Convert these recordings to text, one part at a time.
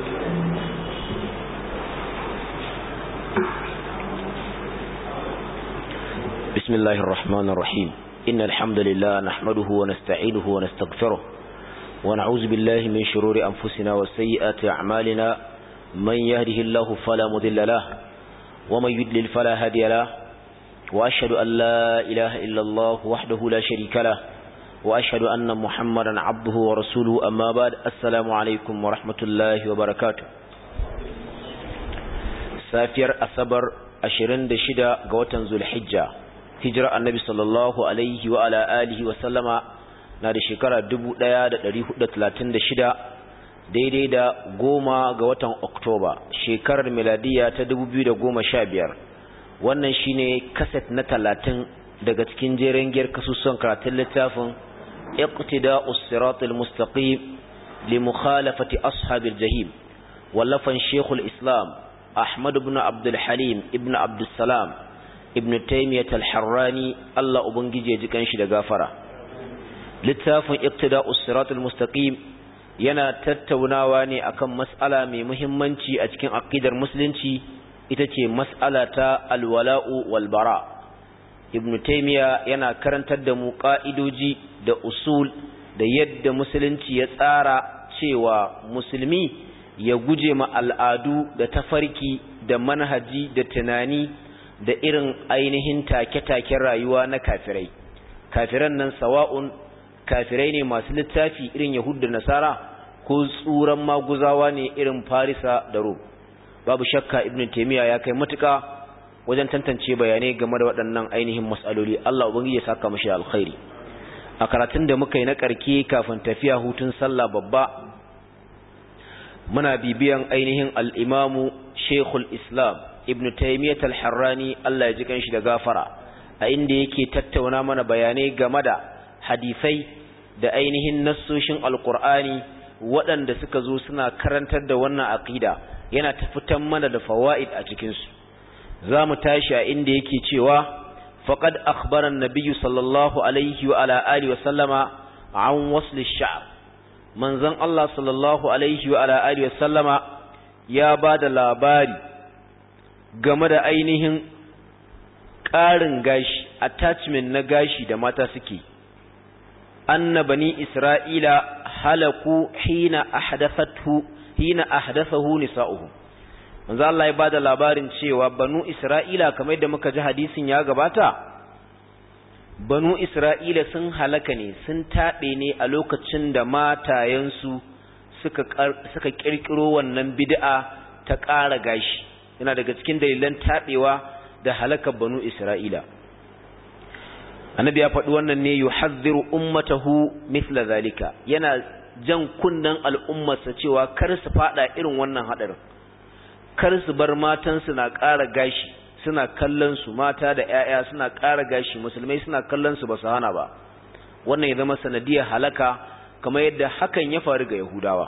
بسم الله الرحمن الرحيم إن الحمد لله نحمده ونستعينه ونستغفره ونعوذ بالله من شرور أنفسنا وسيئات أعمالنا من يهده الله فلا مذل له ومن يدلل فلا هادي له وأشهد أن لا إله إلا الله وحده لا شريك له وأشهد أن محمدا عبده ورسوله أما بعد السلام عليكم ورحمة الله وبركاته سافر أصبر أشرين دشدا قوة ذو الحجة hijira annabi sallallahu alaihi wa ala alihi wa sallama na da shekara 1436 daidai da goma ga watan oktoba shekarar miladiya ta 2015 wannan shine kaset na talatin daga cikin jeren giyar kasusun karatun littafin iqtida'us siratal mustaqim li mukhalafati ashabil jahim wallafan shekul islam ahmad ibn abdul halim ibn abdul salam ibn taymiyat al-harrani Allah ubangije ji kanshi da gafara littafin iqtida'us siratal mustaqim yana tattaunawa ne akan mas'ala mai muhimmanci a cikin aqidar musulunci ita ce mas'ala ta alwala'u wal bara ibn taymiya yana karantar da mu ka'idoji da usul da yadda musulunci ya tsara cewa musulmi ya guje ma al'adu da tafarki da manhaji da tunani da irin ainihin take-taken rayuwa na kafirai kafiran nan sawa'un kafirai ne masu littafi irin yahudu da nasara ko tsuran maguzawa ne irin farisa da rom babu shakka ibn taimiyya ya kai matuka wajen tantance bayanai game da waɗannan ainihin matsaloli allah ubangiji ya saka mashi alkhairi a karatun da muka yi na ƙarke kafin tafiya hutun sallah babba muna bibiyan ainihin al'imamu shekul islam ibn taymiyyah al-harrani Allah ya ji kanshi da gafara a inda yake tattauna mana bayanai game da hadisai da ainihin nassoshin alqur'ani waɗanda suka zo suna karantar da wannan aqida yana tafitan mana da fawaid a cikin su zamu tashi a inda yake cewa faqad akhbara an-nabiy sallallahu alaihi wa ala alihi wa sallama an wasl ash-sha'r manzon Allah sallallahu alaihi wa ala alihi wa sallama ya bada labari game da ainihin ƙarin gashi attachment na gashi da mata suke anna bani isra'ila halaku hina ahdathathu hina ahdathahu nisa'uhum manzo Allah ya bada labarin cewa banu isra'ila kamar da muka ji hadisin ya gabata banu isra'ila sun halaka ne sun taɓe ne a lokacin da matayensu suka suka kirkiro wannan bid'a ta ƙara gashi yana daga cikin dalilan taɓewa da halakar banu isra'ila annabi ya faɗi wannan ne yuhadhdhiru ummatahu mithla zalika yana jan kunnan al'ummarsa cewa kar su fada irin wannan hadarin kar su bar matansu na ƙara gashi suna kallon su mata da ƴaƴa suna ƙara gashi musulmai suna kallon su ba su hana ba wannan ya zama sanadiyar halaka kamar yadda hakan ya faru ga yahudawa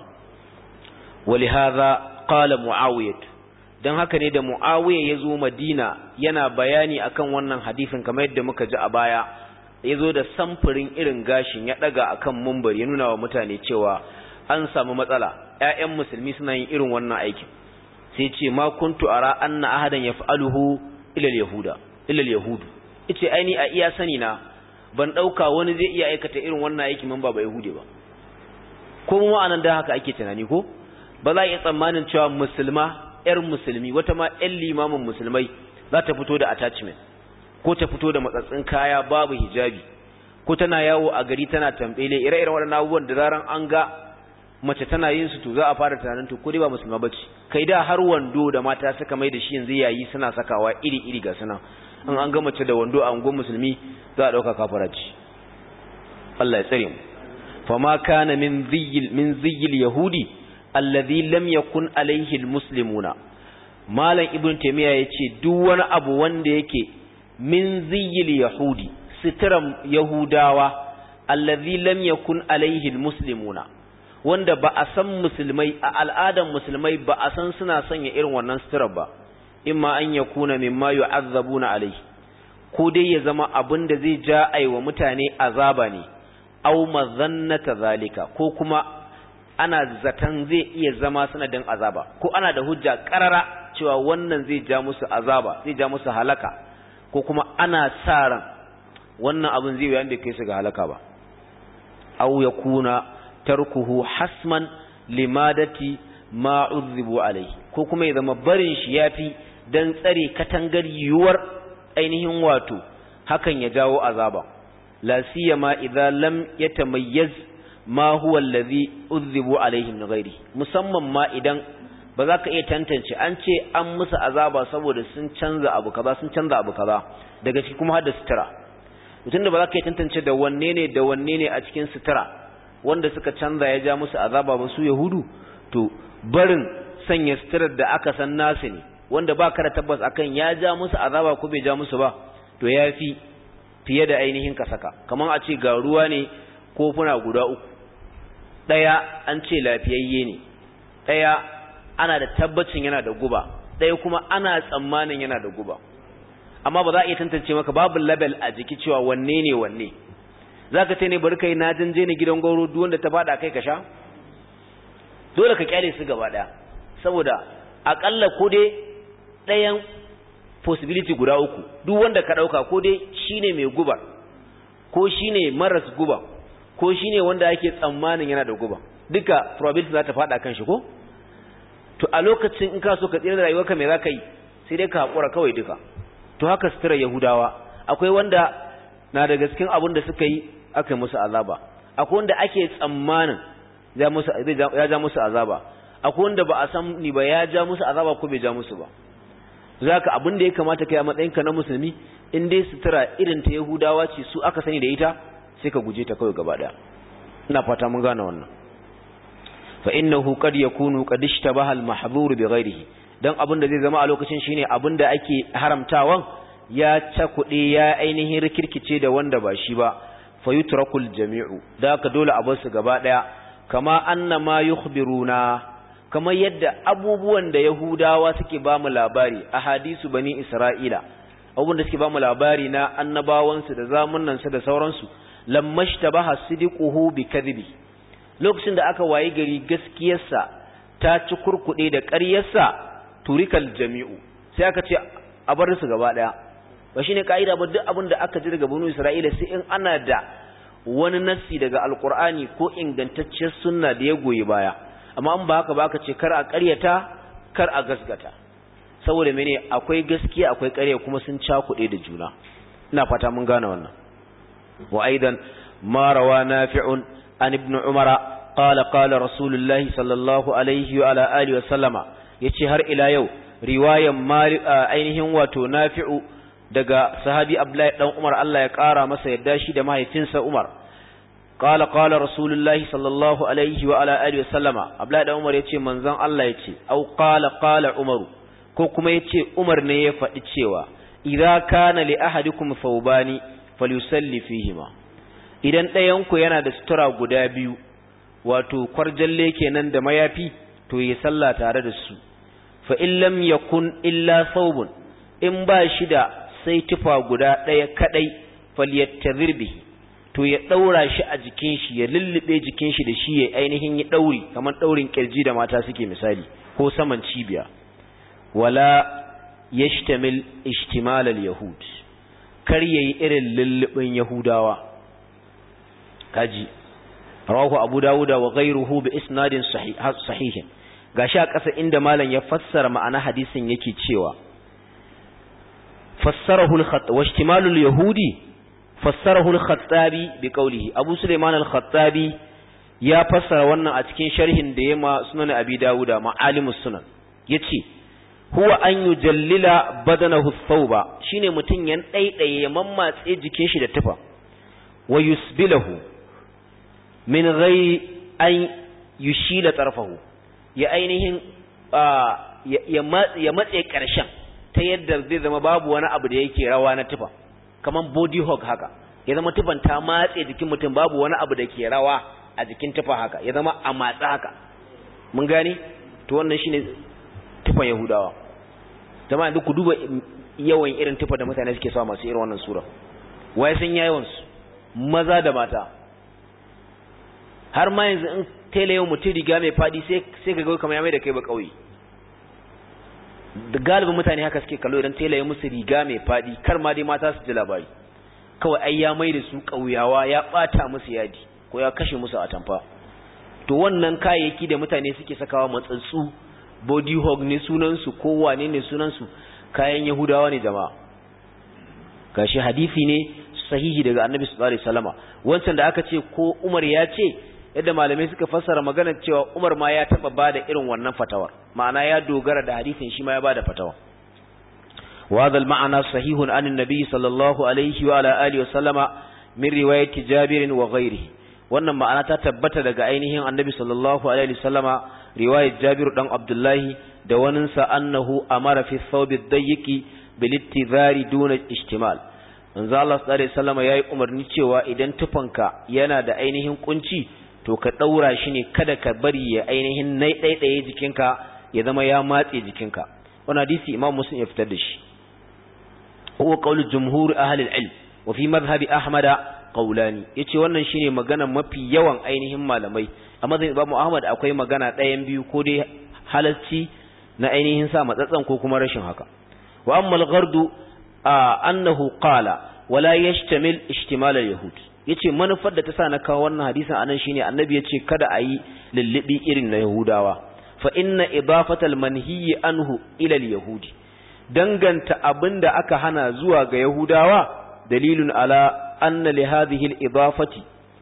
ولهذا قال معاويه don haka ne da mu'awiya ya zo madina yana bayani akan wannan hadisin kamar yadda muka ji a baya ya zo da samfurin irin gashin ya daga akan mumbar ya nuna wa mutane cewa an samu matsala ƴaƴan musulmi suna yin irin wannan aikin sai ce ma kuntu ara anna ahadan yaf'aluhu ila al-yahuda ila al-yahudu yace ai ni a iya sani na ban dauka wani zai iya aikata irin wannan aikin man ba ba yahude ba ko mu anan da haka ake tunani ko ba za a iya tsammanin cewa musulma ‘yar musulmi wata ma ‘yan limamin musulmai za ta fito da attachment ko ta fito da matsatsin kaya babu hijabi ko tana yawo a gari tana tambele ire-iren waɗannan abubuwan da zaran an ga mace tana yin su to za a fara tunanin to ko dai ba musulma bace kai da har wando da mata suka mai da shi yanzu yayi suna sakawa iri-iri ga suna in an ga mace da wando a ungon musulmi za a ɗauka kafaraci Allah ya tsare mu fama kana min ziyil min ziyil yahudi alladhi lam yakun alaihi almuslimuna malam ibn taymiya yace duk wani abu wanda yake min ziyil yahudi sitram yahudawa alladhi lam yakun alaihi almuslimuna wanda ba a san musulmai a al'adan musulmai ba a san suna sanya irin wannan sitirar ba imma an yakuna mimma yu'azzabuna alaihi ko dai ya zama abin da zai ja aiwa mutane azaba ne aw mazannata zalika ko kuma ana zaton zai iya zama sanadin azaba ko ana da hujja karara cewa wannan zai ja musu azaba zai ja musu halaka ko kuma ana sa ran wannan abin zai yayin da kai su ga halaka ba aw yakuna tarkuhu hasman limadati ma udhibu alai ko kuma ya zama barin shi yafi dan tsare katangar yuwar ainihin wato hakan ya jawo azaba la siyama idza lam yatamayyaz ma huwa allazi udhibu alaihi min ghairi musamman ma idan ba za ka iya tantance an ce an musu azaba saboda sun canza abu kaza sun canza abu kaza daga ciki kuma har da sutura mutum da ba za ka iya tantance da wanne ne da wanne ne a cikin sutura wanda suka canza ya ja musu azaba ba su yahudu to barin sanya suturar da aka san nasu ne wanda ba ka da tabbas akan ya ja musu azaba ko bai ja musu ba to ya fi fiye da ainihin ka saka kamar a ce ga ruwa ne kofuna guda uku ɗaya an ce lafiyayye ne ɗaya ana da tabbacin yana da guba ɗaya kuma ana tsammanin yana da guba amma ba za a iya tantance maka babu label a jiki cewa wanne ne wanne za ka ce ne bari kai na janje ne gidan gauro duk wanda ta faɗa kai ka sha dole ka kyale su gaba ɗaya saboda aƙalla ko dai ɗayan possibility guda uku duk wanda ka ɗauka ko dai shine mai gubar ko shine maras guba ko shine wanda ake tsammanin yana da guba duka probability za ta faɗa kan shi ko to a lokacin in ka so ka tsira da rayuwarka me za ka yi sai dai ka haƙura kawai duka to haka sutura yahudawa akwai wanda na daga cikin abin da suka yi aka yi musu azaba akwai wanda ake tsammanin ya ja musu azaba akwai wanda ba a san ni ba ya ja musu azaba ko bai ja musu ba zaka abin da ya kamata kai a matsayinka na musulmi in dai sutura irin ta yahudawa ce su aka sani da ita sai ka guje ta kawai gaba daya ina fata mun gane wannan fa innahu qad yakunu qad ishtabaha al-mahdhur bi ghayrihi dan abin da zai zama a lokacin shine abin da ake haramtawan ya cakude ya ainihin rikirkice da wanda ba shi ba fa yutrakul jami'u da ka dole a bar su gaba daya kama annama yukhbiruna kamar yadda abubuwan da Yahudawa suke ba mu labari a hadisu bani Isra'ila, abubuwan da suke ba mu labari na annabawansu da zamunansu da sauransu, lammashta ba hasidiquhu bi kadhibi lokacin da aka wayi gari gaskiyarsa ta ci kurkuɗe da ƙaryarsa turikal jami'u sai aka ce a bar su gaba ɗaya ba shine ka'ida ba duk abin da aka ji daga bani Isra'ila sai in ana da wani nassi daga alkur'ani ko ingantacciyar sunna da ya goyi baya amma an ba haka ba ka ce kar a ƙaryata kar a gasgata saboda mene akwai gaskiya akwai ƙarya kuma sun cakuɗe da juna ina fata mun gane wannan wa aidan ma rawa nafi'un an ibn umara qala qala rasulullahi sallallahu alaihi wa ala alihi wa sallama yace har ila yau riwayan ainihin wato nafi'u daga sahabi abdullahi dan umar Allah ya ƙara masa yadda shi da mahaifinsa umar قال قال رسول الله صلى الله عليه وعلى اله وسلم abdullahi dan umar yace manzon Allah yace au qala qala umar ko kuma yace umar ne ya faɗi cewa idza kana li ahadikum thawbani falyusalli fihima idan ɗayan ku yana da sutura guda biyu wato kwarjalle kenan da mayafi to yi sallah tare da su fa in lam yakun illa thawbun in ba shi da sai tufa guda ɗaya kadai falyattazir bihi to ya ɗaura shi a jikin shi ya lullube jikin shi da shi ya ainihin ya ɗauri kamar ɗaurin ƙirji da mata suke misali ko saman cibiya wala yashtamil ishtimal al-yahud kar yayi irin lullubin yahudawa kaji rawahu abu dawuda wa ghayruhu bi isnadin sahih gashi a ƙasa inda malam ya fassara ma'ana hadisin yake cewa fassarahu al-khat wa ishtimalu al-yahudi fassarahu al-khattabi bi qawlihi abu sulaiman al-khattabi ya fassara wannan a cikin sharhin da yema sunan abi dawuda ma'alimus sunan yace huwa an yujallila badanahu thawba shine mutun yan daidaye ya mammatse jikin shi da tufa wa yusbilahu min ghairi an yushila tarfahu ya ainihin ya matse karshen ta yadda zai zama babu wani abu da yake rawa na tufa kaman body hug haka ya zama tufan ta matse jikin mutum babu wani abu da ke rawa a jikin tufa haka ya zama a matsa haka mun gane to wannan shine tufan yahudawa jama'a duk ku duba yawan irin tufa da mutane suke sawa masu irin wannan sura waye sun yawan su maza da mata har ma yanzu in tela yau mutum riga mai fadi sai sai ka ga kamar ya mai da kai ba kauye da galibin mutane haka suke kallo idan tela ya musu riga mai fadi kar ma dai mata su ji labari kawai ai ya mai da su kauyawa ya bata musu yadi ko ya kashe musu atamfa to wannan kayayyaki da mutane suke sakawa matsatsu body hog ne sunansu ko wane ne sunansu kayan yahudawa ne jama'a gashi hadisi ne sahihi daga annabi sallallahu alaihi wasallama wancan da aka ce ko Umar ya ce yadda malamai suka fassara maganar cewa Umar ma ya taba bada irin wannan fatawar ma'ana ya dogara da hadisin shi ma ya bada fatawa wa hadha al-ma'na sahihun an an-nabi sallallahu alaihi wa ala alihi wasallama min riwayati Jabir wa ghayrihi wannan ma'ana ta tabbata daga ainihin annabi sallallahu alaihi wasallama riwayat Jabir dan Abdullahi da waninsa annahu amara fi thawbi ad-dayyiqi bil ittizari duna ishtimal manzo Allah sallallahu alaihi wasallama yayi umarni cewa idan tufanka yana da ainihin kunci to ka daura shi ne kada ka bari ya ainihin nai daidaye jikinka ya zama ya matse jikinka wannan hadisi Imam Muslim ya fitar da shi huwa qaulu jumhur ahli al-ilm wa fi madhhabi ahmada qaulani yace wannan shine magana mafi yawan ainihin malamai a mazhabin Imam Ahmad akwai magana ɗayan biyu ko dai halalci na ainihin sa matsatsan ko kuma rashin haka wa amma al-ghardu annahu qala wala yashtamil ishtimal al-yahud yace manufar da ta sa na kawo wannan hadisin anan shine annabi yace kada a yi lullubi irin na yahudawa fa inna idafatal manhiyi anhu ila al-yahudi danganta abinda aka hana zuwa ga yahudawa dalilun ala anna li hadhihi al-idafati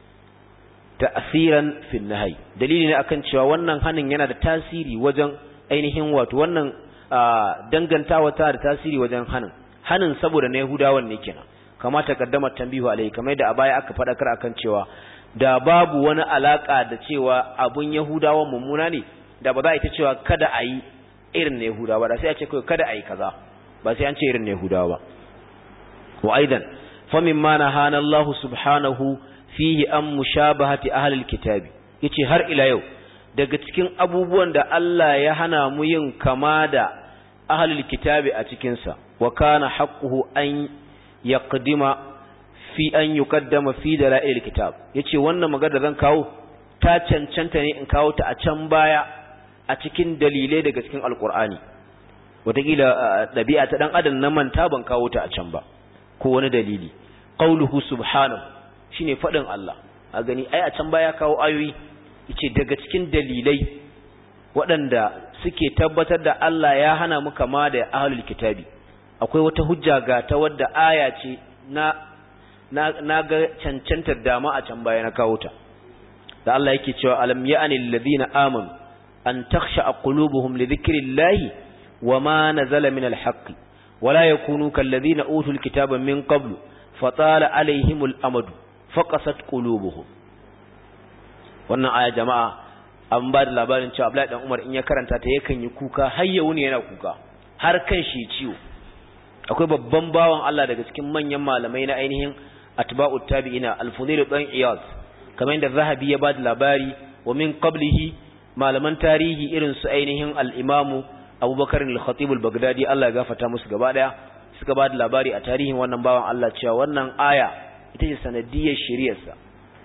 ta'siran fi an-nahy dalili ne akan cewa wannan hanin yana da tasiri wajen ainihin wato wannan dangantawa ta da tasiri wajen hanin hanin saboda na yahudawan ne kenan kama takaddama tambihu alai kamar da a baya aka fadakar akan cewa da babu wani alaka da cewa abun yahudawan mummuna ne da ba za a yi ta cewa kada a yi irin na yahudawa da sai a ce kawai kada a yi kaza ba sai an ce irin na yahudawa ba wa aidan fa mimma nahana Allah subhanahu fihi an mushabahati ahli alkitabi yace har ila yau daga cikin abubuwan da Allah ya hana mu yin kama da ahli alkitabi a cikin sa wa kana haqquhu an yaqdima fi an yuqaddama fi dalail alkitab yace wannan magana zan kawo ta cancanta ne in kawo ta a can baya a cikin dalilai daga cikin alqur'ani wataƙila ɗabi'a ta ɗan adam na manta ban kawo ta a can ba ko wani dalili qauluhu subhanahu shine faɗin Allah a gani ai a can baya kawo ayoyi yace daga cikin dalilai waɗanda suke tabbatar da Allah ya hana mu kama da ahlul kitabi akwai wata hujja ga ta wadda aya ce na na ga cancantar dama a can baya na kawo ta da Allah yake cewa alam ya'ani alladhina amanu an takhsha qulubuhum li dhikrillahi wama nazala min alhaqq wala yakunu kalladhina utul kitaba min qablu fatala alaihimul amadu faqasat qulubuhum wannan aya jama'a an ba da labarin cewa Abdullahi dan Umar in ya karanta ta yakan yi kuka har ya wuni yana kuka har kan shi ciwo akwai babban bawan Allah daga cikin manyan malamai na ainihin atba'ut tabi'ina al-Fudayl dan Iyad kamar yadda Zahabi ya ba da labari wa min qablihi malaman tarihi irin su ainihin al-Imam Abubakar al-Khatib al-Baghdadi Allah ya gafarta musu gaba daya suka ba da labari a tarihin wannan bawan Allah cewa wannan aya ita ce sanadiyar shari'arsa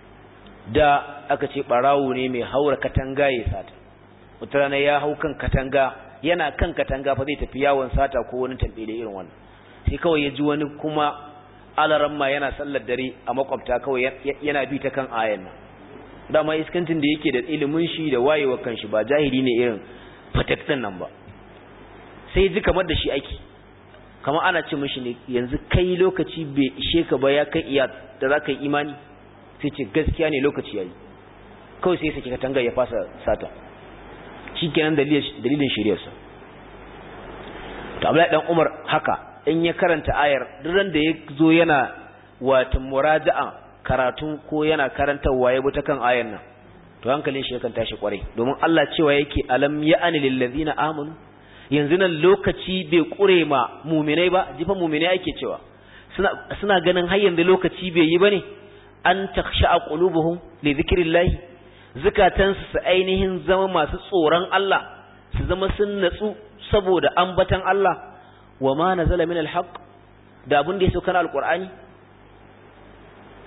da aka ce barawo ne mai haura katanga ya sata wata rana ya hau kan katanga yana kan katanga fa zai tafi yawon sata ko wani tambele irin wannan sai kawai ya ji wani kuma alaramma yana sallar dare a makwabta kawai yana bi ta kan ayan nan dama iskantin da yake da ilimin shi da wayewa kan shi ba jahili ne irin fataktan nan ba sai ji kamar da shi aiki kamar ana ce mishi ne yanzu kai lokaci bai ishe ka ba ya kai iya da za ka yi imani sai ce gaskiya ne lokaci yayi kawai sai sake katanga ya fasa sata shikenan dalilin shiryarsa to Abdullahi dan Umar haka in ya karanta ayar duran da ya zo yana wato muraja'a karatu ko yana karantawa ya ta kan ayar nan to hankalin shi yakan tashi kwarai domin Allah cewa yake alam ya'ani lil ladina amanu yanzu nan lokaci bai kure ma mu'minai ba jifa mu'minai ake cewa suna suna ganin har yanzu lokaci bai yi bane an taksha qulubuhum li dhikrillah zakatansu su ainihin zama masu tsoron Allah su zama sun natsu saboda ambatan Allah wa ma nazala min alhaq da abin da ya sauka na alqur'ani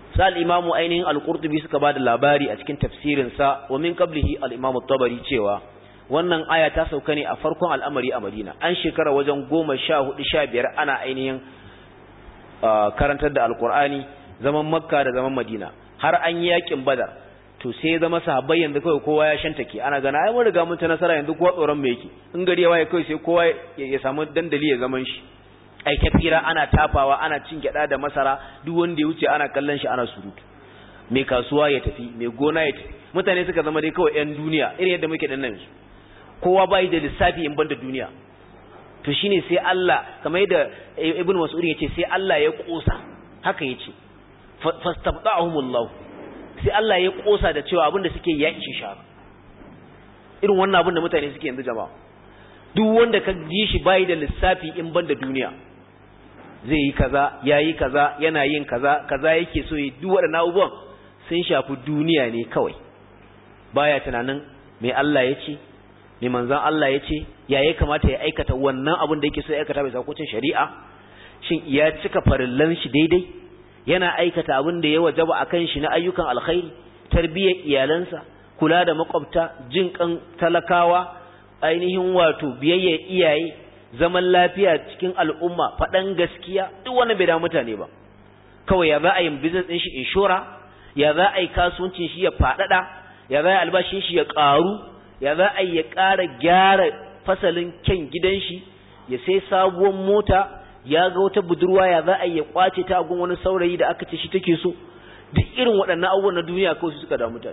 sa al-imamu ainihin al-qurtubi suka ba da labari a cikin tafsirin sa wa min qablihi al-imamu tabari cewa wannan aya ta sauka ne a farkon al'amari a Madina an shekara wajen goma sha hudu sha biyar ana ainihin karantar da alkur'ani zaman makka da zaman madina har an yi yakin badar to sai zama sahabbai yanzu kawai kowa ya shantake ana gana ai mun riga mun ta nasara yanzu kowa tsoron mu yake in gari ya waye kawai sai kowa ya samu dandali ya zaman shi ai kafira ana tafawa ana cin gyada da masara duk wanda ya wuce ana kallon shi ana surutu mai kasuwa ya tafi mai gona ya tafi mutane suka zama dai kawai yan duniya irin yadda muke dan nan kowa bai da lissafi in banda duniya to shine sai Allah kamar yadda Ibn Mas'ud yace sai Allah ya kosa haka yace fastabda'ahumullah sai Allah ya kosa da cewa abinda suke ya ishe sha irin wannan abin da mutane suke yanzu jama'a duk wanda ka ji shi bai da lissafi in banda duniya zai yi kaza yayi kaza yana yin kaza kaza yake so yi duk waɗannan abubuwan sun shafi duniya ne kawai baya tunanin me Allah ya ce me manzon Allah ya ce ya ya kamata ya aikata wannan abin da yake so ya aikata bai sakocin shari'a shin ya cika farillan shi daidai yana aikata abin da ya wajaba akan shi na ayyukan alkhairi tarbiyyar iyalansa kula da makwabta jin kan talakawa ainihin wato biyayya iyaye zaman lafiya cikin al'umma faɗan gaskiya duk wannan bai da mutane ba kawai ya za a yi business din shi inshora ya za a yi kasuwancin shi ya faɗaɗa ya za a yi albashin shi ya ƙaru ya za a ya ƙara gyara fasalin kyan gidan shi ya sai sabuwar mota ya ga wata budurwa ya za a ya kwace ta gun wani saurayi da aka ce shi take so duk irin waɗannan abubuwan na duniya kawai su suka da mutane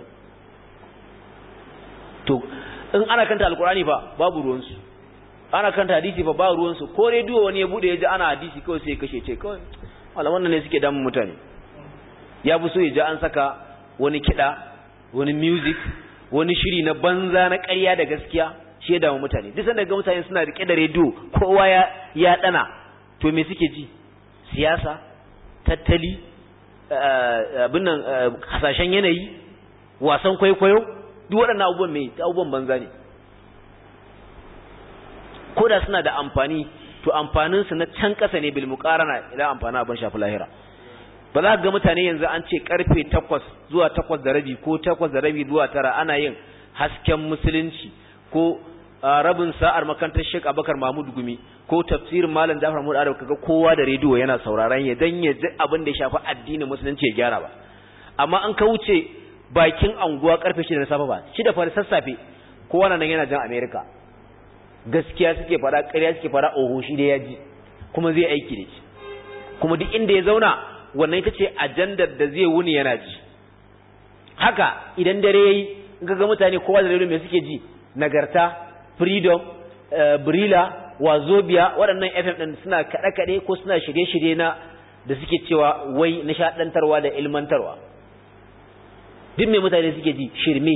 to in ana kanta alkurani fa babu ruwansu ana kanta hadisi fa babu ruwansu ko rediyo wani ya bude ya ji ana hadisi kawai sai ya kashe ce kawai malaman nan ne suke damun mutane ya fi so ya ji an saka wani kiɗa wani music wani shiri na banza na ƙarya da gaskiya shi ya damu mutane duk sanda ga mutane suna rike da rediyo kowa ya ya dana to me suke ji siyasa tattali abin nan hasashen yanayi wasan kwaikwayo duk waɗannan abubuwan mai abubuwan banza ne ko da suna da amfani to amfanin su na can ƙasa ne bil muqarana idan amfani abin shafi lahira ba za ka ga mutane yanzu an ce karfe takwas zuwa takwas da rabi ko takwas da rabi zuwa tara ana yin hasken musulunci ko rabin sa'ar makarantar Sheikh Abubakar Mahmud Gumi ko tafsirin Malam Jafar Mahmud Arab kaga kowa da rediyo yana sauraron ya dan ya ji abin da ya shafi addinin musulunci ya gyara ba amma an ka wuce bakin anguwa karfe 6 na safe ba 6 fa sassafe kowa nan yana jan America gaskiya suke fara ƙarya suke fara oho shi da yaji kuma zai aiki da shi kuma duk inda ya zauna wannan ita ce ajandar da zai wuni yana ji haka idan dare yayi ga mutane kowa da rediyo me suke ji nagarta freedom brila wazobia waɗannan fm ɗin suna kaɗe-kaɗe ko suna shirye-shirye na da suke cewa wai nishaɗantarwa da ilmantarwa duk mai mutane suke ji shirme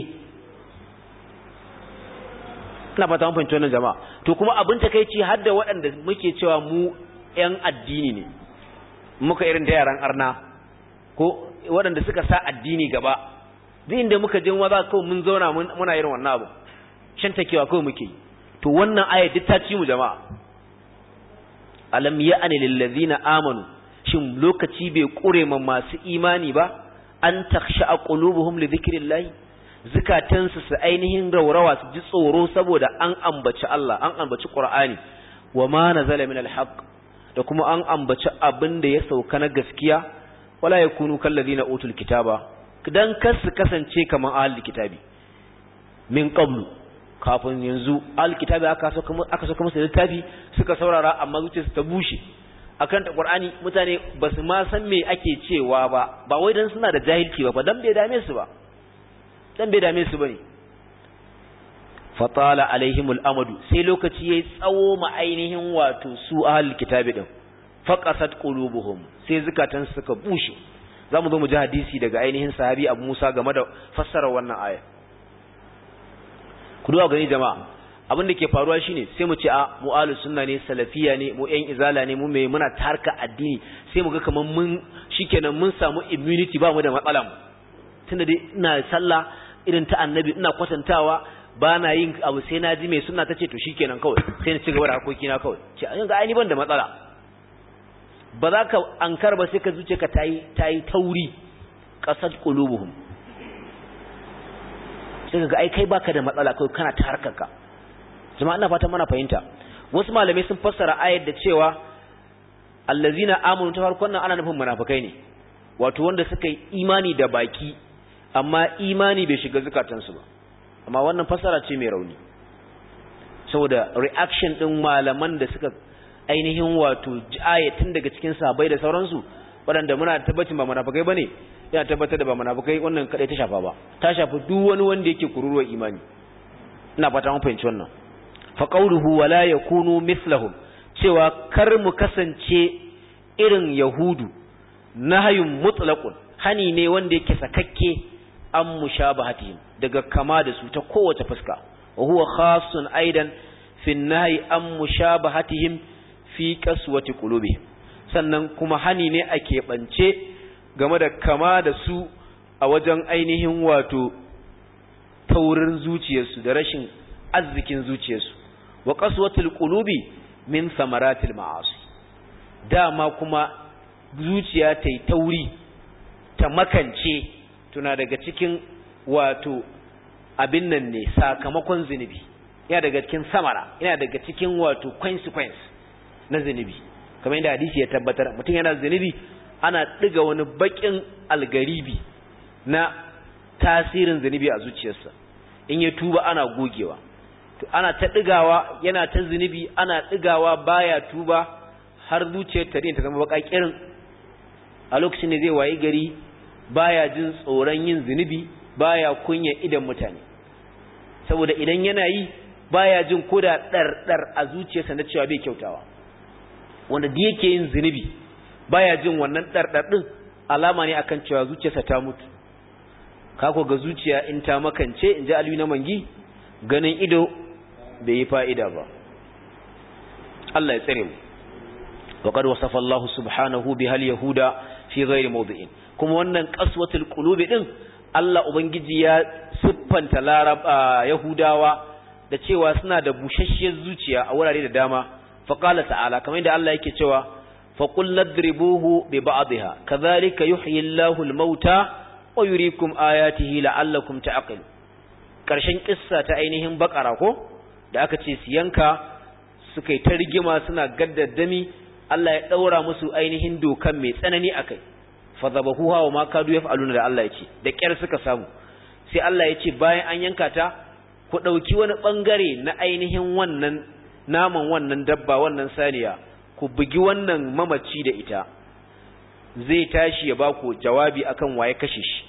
ina fata mun fahimci wannan jama'a to kuma abin takeici har da waɗanda muke cewa mu ƴan addini ne muka irin da yaran arna ko waɗanda suka sa addini gaba duk inda muka je wa za kawai mun zauna muna irin wannan abu shan takewa kawai muke to wannan aya duk ta ci mu jama'a alam ya'ani lil ladina amanu shin lokaci bai kure ma masu imani ba an takhsha qulubuhum li dhikrillah zukatansu su ainihin raurawa su ji tsoro saboda an ambaci Allah an ambaci Qur'ani wa ma nazala min alhaq da kuma an ambaci abin da ya sauka na gaskiya wala yakunu kal ladina utul kitaba dan kar su kasance kaman ahlul kitabi min qablu kafin yanzu alkitabi aka saka aka saka musu littafi suka saurara amma zuciyarsu ta bushe akan ta qur'ani mutane basu ma san me ake cewa ba ba wai dan suna da jahilci ba dan bai dame su ba dan bai dame su bane fatala alaihimul amadu sai lokaci yayi tsawo ma ainihin wato su ahlul kitabi din faqasat qulubuhum sai zakatan suka bushe zamu zo mu ji hadisi daga ainihin sahabi Abu Musa game da fassara wannan aya ku duba gani jama'a abin da ke faruwa shine sai mu ce a mu ahlus sunna ne salafiya ne mu yan izala ne mu mai muna tarka addini sai mu ga kaman mun shikenan mun samu immunity ba mu da matsala mu tunda dai ina sallah irin ta annabi ina kwatantawa ba na yin abu sai na ji mai sunna tace to shikenan kawai sai na ci gaba da harkoki na kawai ce a ga ai ban da matsala ba za ka ankar ba sai ka zuce ka tayi tayi tauri qasad qulubuhum sai ga ai kai baka da matsala kai kana ta harkarka jama'a ina fatan mana fahimta wasu malamai sun fassara ayar da cewa allazina amanu ta farkon nan ana nufin munafikai ne wato wanda suka yi imani da baki amma imani bai shiga zukatansu ba amma wannan fassara ce mai rauni saboda reaction din malaman da suka ainihin wato ayatin daga cikin sahabbai da sauransu waɗanda muna tabbacin ba munafikai bane yana tabbatar da ba munafikai wannan kadai ta shafa ba ta shafi duk wani wanda yake kururuwar imani ina fata mun fahimci wannan fa qawluhu wala yakunu mithlahum cewa kar mu kasance irin yahudu nahyun mutlaqun hani ne wanda yake sakakke an mushabahatihim daga kama da su ta kowace fuska wa huwa khassun aidan fi nahyi an mushabahatihim fi qaswati qulubihim sannan kuma hani ne a keɓance game da kama da su a wajen ainihin wato taurin zuciyarsu da rashin arzikin zuciyarsu wa qaswatul qulubi min samaratil ma'asi dama kuma zuciya ta yi tauri ta makance tuna daga cikin wato abin nan ne sakamakon zunubi yana daga cikin samara yana daga cikin wato consequence na zunubi kamar yadda hadisi ya tabbatar mutum yana zunubi ana ɗiga wani baƙin algaribi na tasirin zunubi a zuciyarsa in ya tuba ana gogewa to ana ta ɗigawa yana ta zunubi ana ɗigawa baya tuba har zuciyar ta ta zama baka kirin a lokacin da zai wayi gari baya jin tsoron yin zunubi baya kunya idan mutane saboda idan yana yi baya jin koda ɗarɗar a zuciyarsa na cewa bai kyautawa wanda da yake yin zunubi baya jin wannan ɗarɗar ɗin alama ne akan cewa zuciyarsa ta mutu kako ga zuciya in ta makance in ji aliyu na mangi ganin ido bai yi fa'ida ba Allah ya tsare mu وقد وصف الله سبحانه بها اليهود في غير موضع kuma wannan qaswatul qulubi din Allah ubangiji ya siffanta larab yahudawa da cewa suna da bushashiyar zuciya a wurare da dama fa qala ta'ala kamar yadda Allah yake cewa fa qul ladribuhu bi ba'dihha kadhalika yuhyi Allahu al-mauta wa yuriikum ayatihi la'allakum ta'qilun karshen kissa ta ainihin bakara ko da aka ce su yanka suka yi ta rigima suna gaddadami Allah ya ɗaura musu ainihin dokan mai tsanani a kai fadabahuha wa ma kadu yaf'aluna da Allah ya ce da ƙyar suka samu sai Allah ya ce bayan an yanka ta ku ɗauki wani ɓangare na ainihin wannan naman wannan dabba wannan saniya ku bugi wannan mamaci da ita zai tashi ya baku jawabi akan waye kashe shi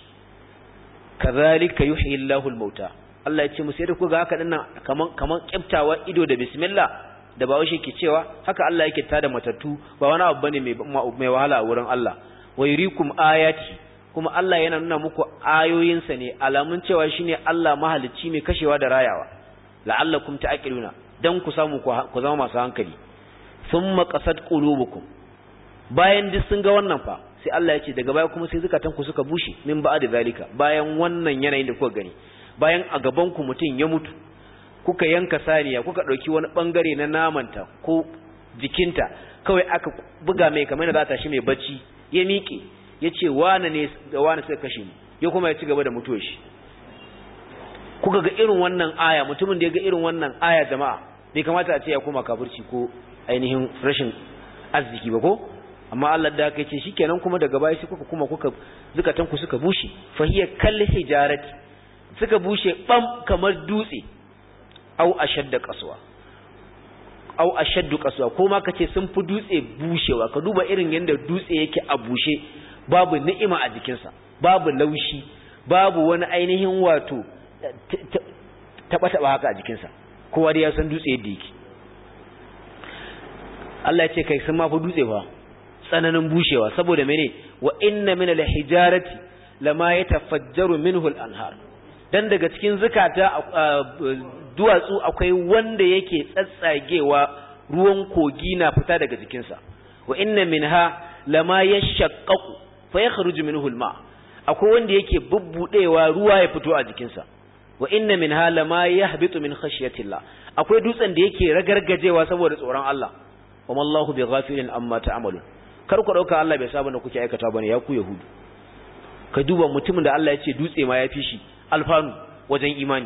kazalika yuhyi Allahu al-mauta Allah ya ce musu da ku ga haka dinnan kaman kaman kiftawa ido da bismillah da ba washe ke cewa haka Allah yake tada matattu ba wani abu bane mai mai wahala a wurin Allah wa yurikum ayati kuma Allah yana nuna muku ayoyinsa ne alamun cewa shine Allah mahalicci mai kashewa da rayawa la'allakum ta'qiluna dan ku samu ku zama masu hankali thumma qasat qulubukum bayan duk sun ga wannan fa sai Allah ya ce daga baya kuma sai zakatan ku suka bushe min ba'da zalika bayan wannan yanayin da kuka gani bayan a gaban ku mutun ya mutu kuka yanka saniya kuka ɗauki wani ɓangare na namanta ko jikinta kawai aka buga mai kamar da za ta shi mai bacci ya miƙe ya ce wane ne da wane suka kashe mu ya kuma ya ci gaba da mutuwa shi kuka ga irin wannan aya mutumin da ya ga irin wannan aya jama'a bai kamata a ce ya koma kafirci ko ainihin rashin arziki ba ko amma Allah da aka ce shikenan kuma daga baya sai kuka kuma kuka zukatan ku suka bushe fahiya kalli hijarati suka bushe bam kamar dutse au ashadda qaswa au ashaddu qaswa ko ma kace sun fi dutse bushewa ka duba irin yanda dutse yake a bushe babu ni'ima a jikinsa babu laushi babu wani ainihin wato taba taba haka a jikinsa kowa da ya san dutse yadda yake Allah ya ce kai sun ma fi dutse fa tsananin bushewa saboda mene wa inna min al-hijarati lama yatafajjaru minhu al-anhar dan daga cikin zukata duwatsu akwai wanda yake tsatsagewa ruwan kogi na fita daga jikinsa wa inna minha lama yashaqqaqu fa yakhruju minhu alma akwai wanda yake bubbudewa ruwa ya fito a jikinsa wa inna minha lama yahbitu min khashyatillah akwai dutsen da yake ragargajewa saboda tsoron Allah wa mallahu bighafilin amma ta'malun kar ku dauka Allah bai saba da kuke aikata bane ya ku yahudu ka duba mutumin da Allah ya ce dutse ma ya fi shi alfanu wajen imani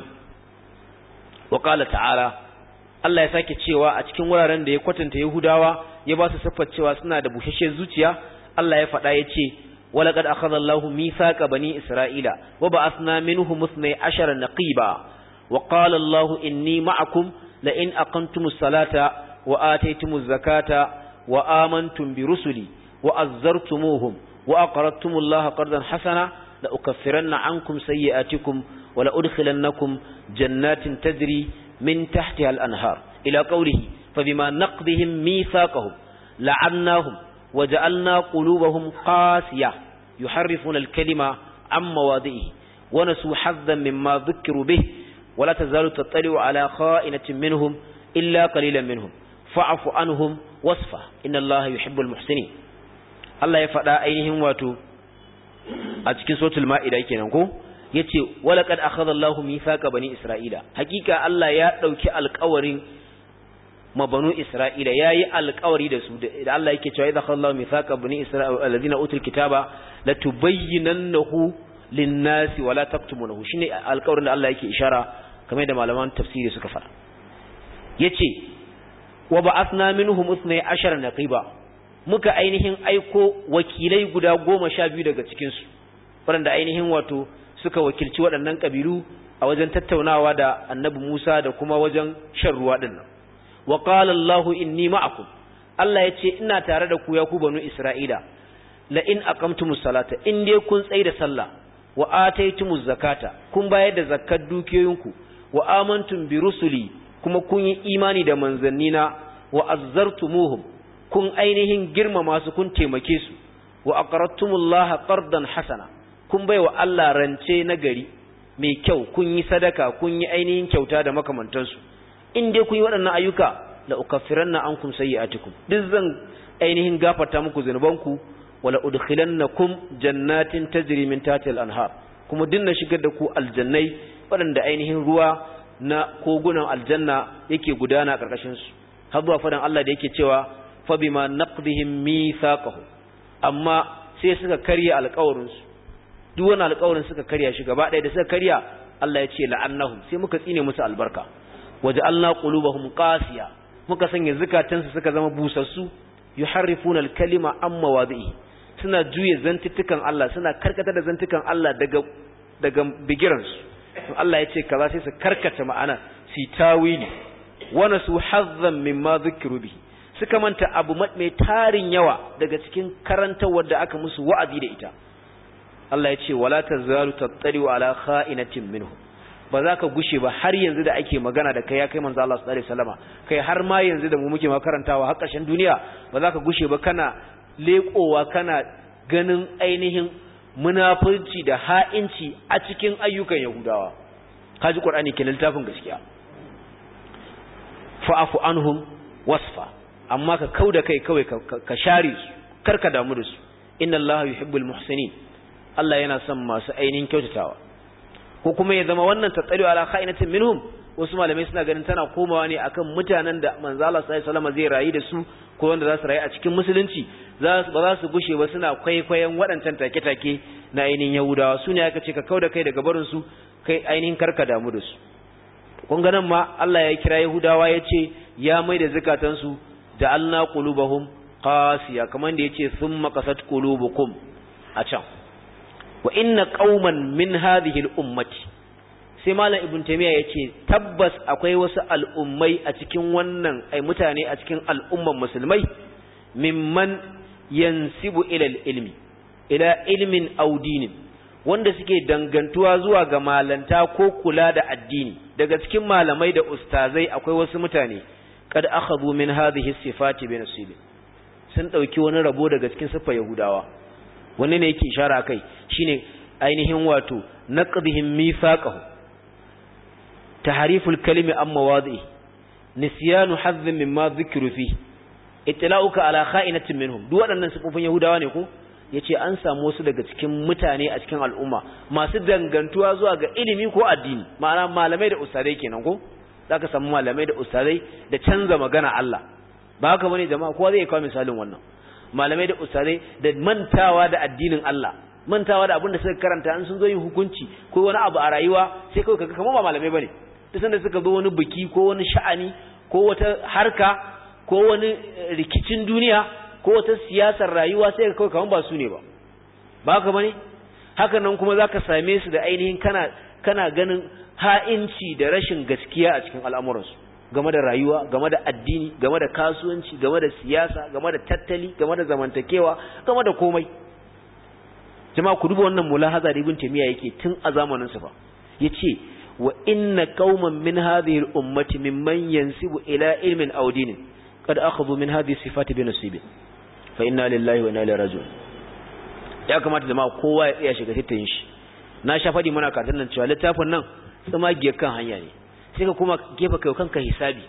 wa qala ta'ala Allah ya sake cewa a cikin wuraren da ya kwatanta Yahudawa ya ba su siffar cewa suna da bushashe zuciya Allah ya faɗa ya ce walaqad akhadha Allahu mithaqa bani Isra'ila wa ba'athna minhum 12 naqiba wa qala Allahu inni ma'akum la in aqamtumus salata wa ataytumuz zakata wa amantum bi rusuli wa azzartumuhum wa aqradtumullaha qardan hasana la ukaffiranna ankum sayyi'atikum wa la udkhilannakum jannatin tajri من تحتها الأنهار إلى قوله فبما نقضهم ميثاقهم لعناهم وجعلنا قلوبهم قاسية يحرفون الكلمة عن مواضعه ونسوا حظا مما ذكروا به ولا تزال تطلع على خائنة منهم إلا قليلا منهم فاعف عنهم وصفه إن الله يحب المحسنين الله يفعل أينهم واتو أتكين صوت المائدة كنانكو yace walaqad akhadha Allahu mithaqa bani Isra'ila hakika Allah ya dauki alƙawarin mabanu Isra'ila yayi alƙawari da su da Allah yake cewa idza akhadha Allahu mithaqa bani Isra'ila alladhina utul kitaba latubayyinannahu lin-nasi wala taktumunahu shine alƙawarin da Allah yake ishara kamar da malaman tafsiri suka fara yace wa ba'athna minhum 12 naqiba muka ainihin aiko wakilai guda goma sha biyu daga cikin su waɗanda ainihin wato suka wakilci waɗannan ƙabilu a wajen tattaunawa da annabi Musa da kuma wajen shan ruwa ɗin nan. Wa qala Allahu inni ma'akum. Allah ya ce ina tare da ku ya ku banu Isra'ila. La in aqamtumus salata in dai kun tsaye da sallah wa ataytumuz zakata kun bayar da zakkar dukiyoyinku wa amantum bi rusuli kuma kun yi imani da manzannina wa azzartumuhum kun ainihin girmama su kun taimake su wa aqradtumullaha qardan hasana kun bai wa Allah rance na gari mai kyau kun yi sadaka kun yi ainihin kyauta da makamantansu in dai kun yi waɗannan ayyuka la ukaffiranna ankum sayyi'atikum duk zan ainihin gafarta muku zunubanku wala udkhilannakum jannatin tajri min tahtiha al-anhar kuma dinna shigar da ku aljannai waɗanda ainihin ruwa na kogunan aljanna yake gudana a ƙarƙashin su har zuwa fadan Allah da yake cewa fa bima naqdihim mithaqahu amma sai suka karya alƙawarin su duk wani alƙawarin suka karya shi gaba ɗaya da suka karya Allah ya ce la'annahum sai muka tsine musu albarka waje Allah qulubahum qasiya muka sanya zukatansu suka zama busassu yuharrifuna al-kalima an mawadi'i suna juye zantuttukan Allah suna karkata da zantukan Allah daga daga bigiran su Allah ya ce kaza sai su karkata ma'ana si tawili wa nasu hazzan mimma dhukiru bihi suka manta abu mai tarin yawa daga cikin karantawar da aka musu wa'azi da ita Allah ya ce wala tazalu tattari ala kha'inatin minhu ba za ka gushe ba har yanzu da ake magana da kai ya kai manzo Allah sallallahu alaihi wasallama kai har ma yanzu da mu muke makarantawa har ƙarshen duniya ba za ka gushe ba kana leƙowa kana ganin ainihin munafurci da ha'inci a cikin ayyukan Yahudawa kaji Qur'ani ke littafin gaskiya fa'afu anhum wasfa amma ka kauda kai kawai ka share su karka damu da su inna Allah yuhibbul muhsinin Allah yana son masu ainihin kyautatawa ko kuma ya zama wannan tattali ala kha'inatin minhum wasu malamai suna ganin tana komawa ne akan mutanen da manzo Allah sallallahu alaihi wasallam zai rayu da su ko wanda za su rayu a cikin musulunci ba za su gushe ba suna kwaikwayon waɗancan take-take na ainihin Yahudawa su ne aka ce ka kauda kai daga barin su kai ainihin karka damu da su kun ga nan ma Allah ya kira Yahudawa ya ce ya mai da zakatansu ja'alna qulubahum qasiya kamar da yace thumma qasat qulubukum a can wa inna qauman min hadhihi al-ummati sai malam ibn taymiya yace tabbas akwai wasu al'ummai a cikin wannan ai mutane a cikin al'umman musulmai mimman yansibu ila ilmi ila ilmin aw dinin wanda suke dangantuwa zuwa ga malanta ko kula da addini daga cikin malamai da ustazai akwai wasu mutane kad akhadhu min hadhihi sifati bi nasibi sun dauki wani rabo daga cikin siffar yahudawa wani ne yake ishara kai shine ainihin wato naqdihim mithaqahu tahriful kalimi an mawadi'i nisyanu hazzin mimma dhikru fi itla'uka ala kha'inatin minhum duk waɗannan sifofin yahudawa ne ko yace an samu wasu daga cikin mutane a cikin al'umma masu dangantuwa zuwa ga ilimi ko addini ma'ana malamai da ustadai kenan ko zaka samu malamai da ustadai da canza magana Allah ba haka bane jama'a kowa zai kawo misalin wannan malamai da ustadai da mantawa da addinin Allah mantawa da abin da suka karanta an sun zo yin hukunci ko wani abu a rayuwa sai kawai kaga kamar ba malamai bane duk sanda suka zo wani biki ko wani sha'ani ko wata harka ko wani rikicin duniya ko wata siyasar rayuwa sai kawai kamar ba su ne ba ba haka bane haka nan kuma zaka same su da ainihin kana kana ganin ha'inci da rashin gaskiya a cikin al'amuransu game da rayuwa game da addini game da kasuwanci game da siyasa game da tattali game da zamantakewa game da komai jama'a ku duba wannan mulahaza da ibn taymiya yake tun a zamanin sa fa yace wa inna qauman min hadhihi al-ummati mimman yansibu ila ilmin aw dinin qad akhadhu min hadhihi sifati bi nasibin fa inna lillahi wa inna ilaihi raji'un ya kamata jama'a kowa ya tsaya shiga tattayin shi na sha fadi mana karatun nan cewa littafin nan tsamagiyar kan hanya ne sai ka kuma gefa kai kanka hisabi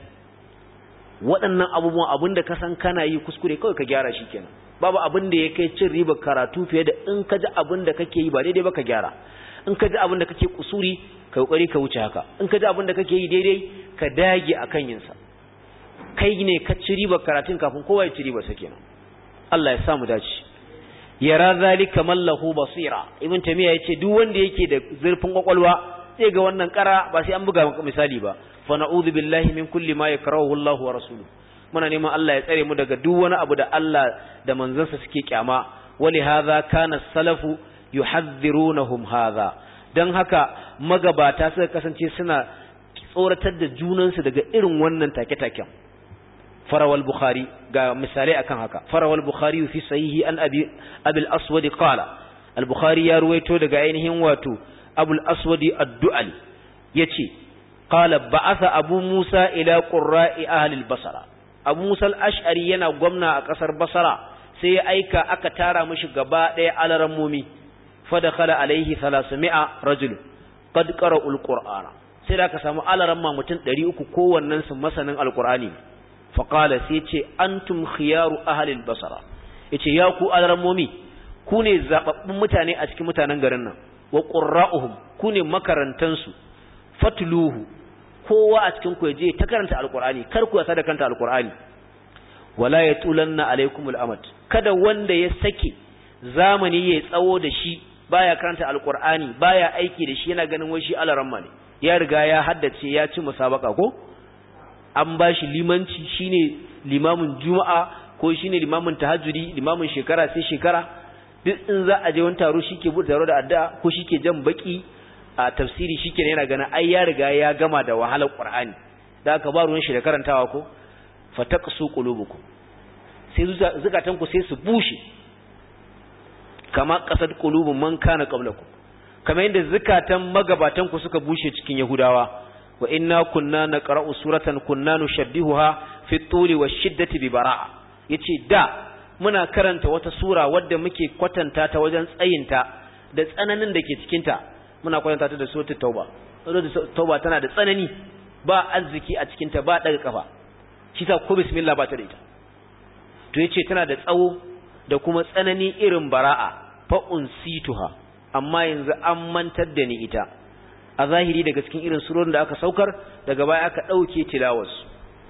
waɗannan abubuwan abin da ka san kana yi kuskure kawai ka gyara shi kenan babu abin da ya kai cin riba karatu fiye da in ka ji abin da kake yi ba daidai ba ka gyara in ka ji abin da kake kusuri ka kokari ka wuce haka in ka ji abin da kake yi daidai ka dage akan yin sa kai ne ka ci riba karatun kafin kowa ya ci riba sa kenan Allah ya samu dace yara zalika mallahu basira ibn tamiya yace duk wanda yake da zurfin kwakwalwa zai ga wannan kara ba sai an buga maka misali ba fa na'udhu billahi min kulli ma yakrahu Allahu wa rasuluhu muna neman Allah ya tsare mu daga duk wani abu da Allah da manzansa suke kyama wali hadha kana salafu yuhadhdhirunhum hadha dan haka magabata suka kasance suna tsoratar da junansu daga irin wannan take-taken farawal bukhari ga misalai akan haka farawal bukhari fi sahihi an abi abul aswad qala al bukhari ya ruwaito daga ainihin wato abul aswad ad-du'ali yace qala ba'atha abu musa ila qurra'i ahli al-basra abu musa al-ash'ari yana gwamna a kasar basra sai ya aika aka tara mishi gaba daya alarammomi fa dakhala alaihi 300 rajul qad qara'u al-qur'ana sai da aka samu alaramma mutum 300 kowannen su masanin al-qur'ani faƙala sai ce antum khiyaru ahalil basara yace ya ku alarmomi ku ne zababbun mutane a cikin mutanen garin nan wa qurra'uhum ku ne makarantansu fatluhu kowa a cikin ku je ta karanta alqur'ani kar ku yasa da kanta alqur'ani wala yatulanna alaikumul amad kada wanda ya sake zamani ya tsawo da shi baya karanta alqur'ani baya aiki da shi yana ganin wai shi alaramma ne ya riga ya haddace ya ci musabaka ko an ba shi limanci shine limamin juma'a ko shine limamin tahajjudi limamin shekara sai shekara duk in za a je wani taro shike bude taro da addu'a ko shike jan baki a tafsiri shike yana gana ai ya riga ya gama da wahalar qur'ani da aka ba ruwan shi da karantawa ko fataqsu qulubukum sai zukatan ku sai su bushe kama qasad qulubun man kana qablakum kamar yadda zukatan magabatan ku suka bushe cikin yahudawa wa inna kunna naqra'u suratan kunna nushabbihuha fi tuli washiddati bi bara'a yace da muna karanta wata sura wadda muke kwatanta ta wajen tsayinta da tsananin da ke cikin ta muna kwatanta ta da suratul tauba suratul tauba tana da tsanani ba arziki a cikin ta ba daga kafa shi ta ko bismillah ba ta da ita to yace tana da tsawo da kuma tsanani irin bara'a fa unsituha amma yanzu an mantar da ni ita a zahiri daga cikin irin surorin da aka saukar daga baya aka ɗauke tilawarsu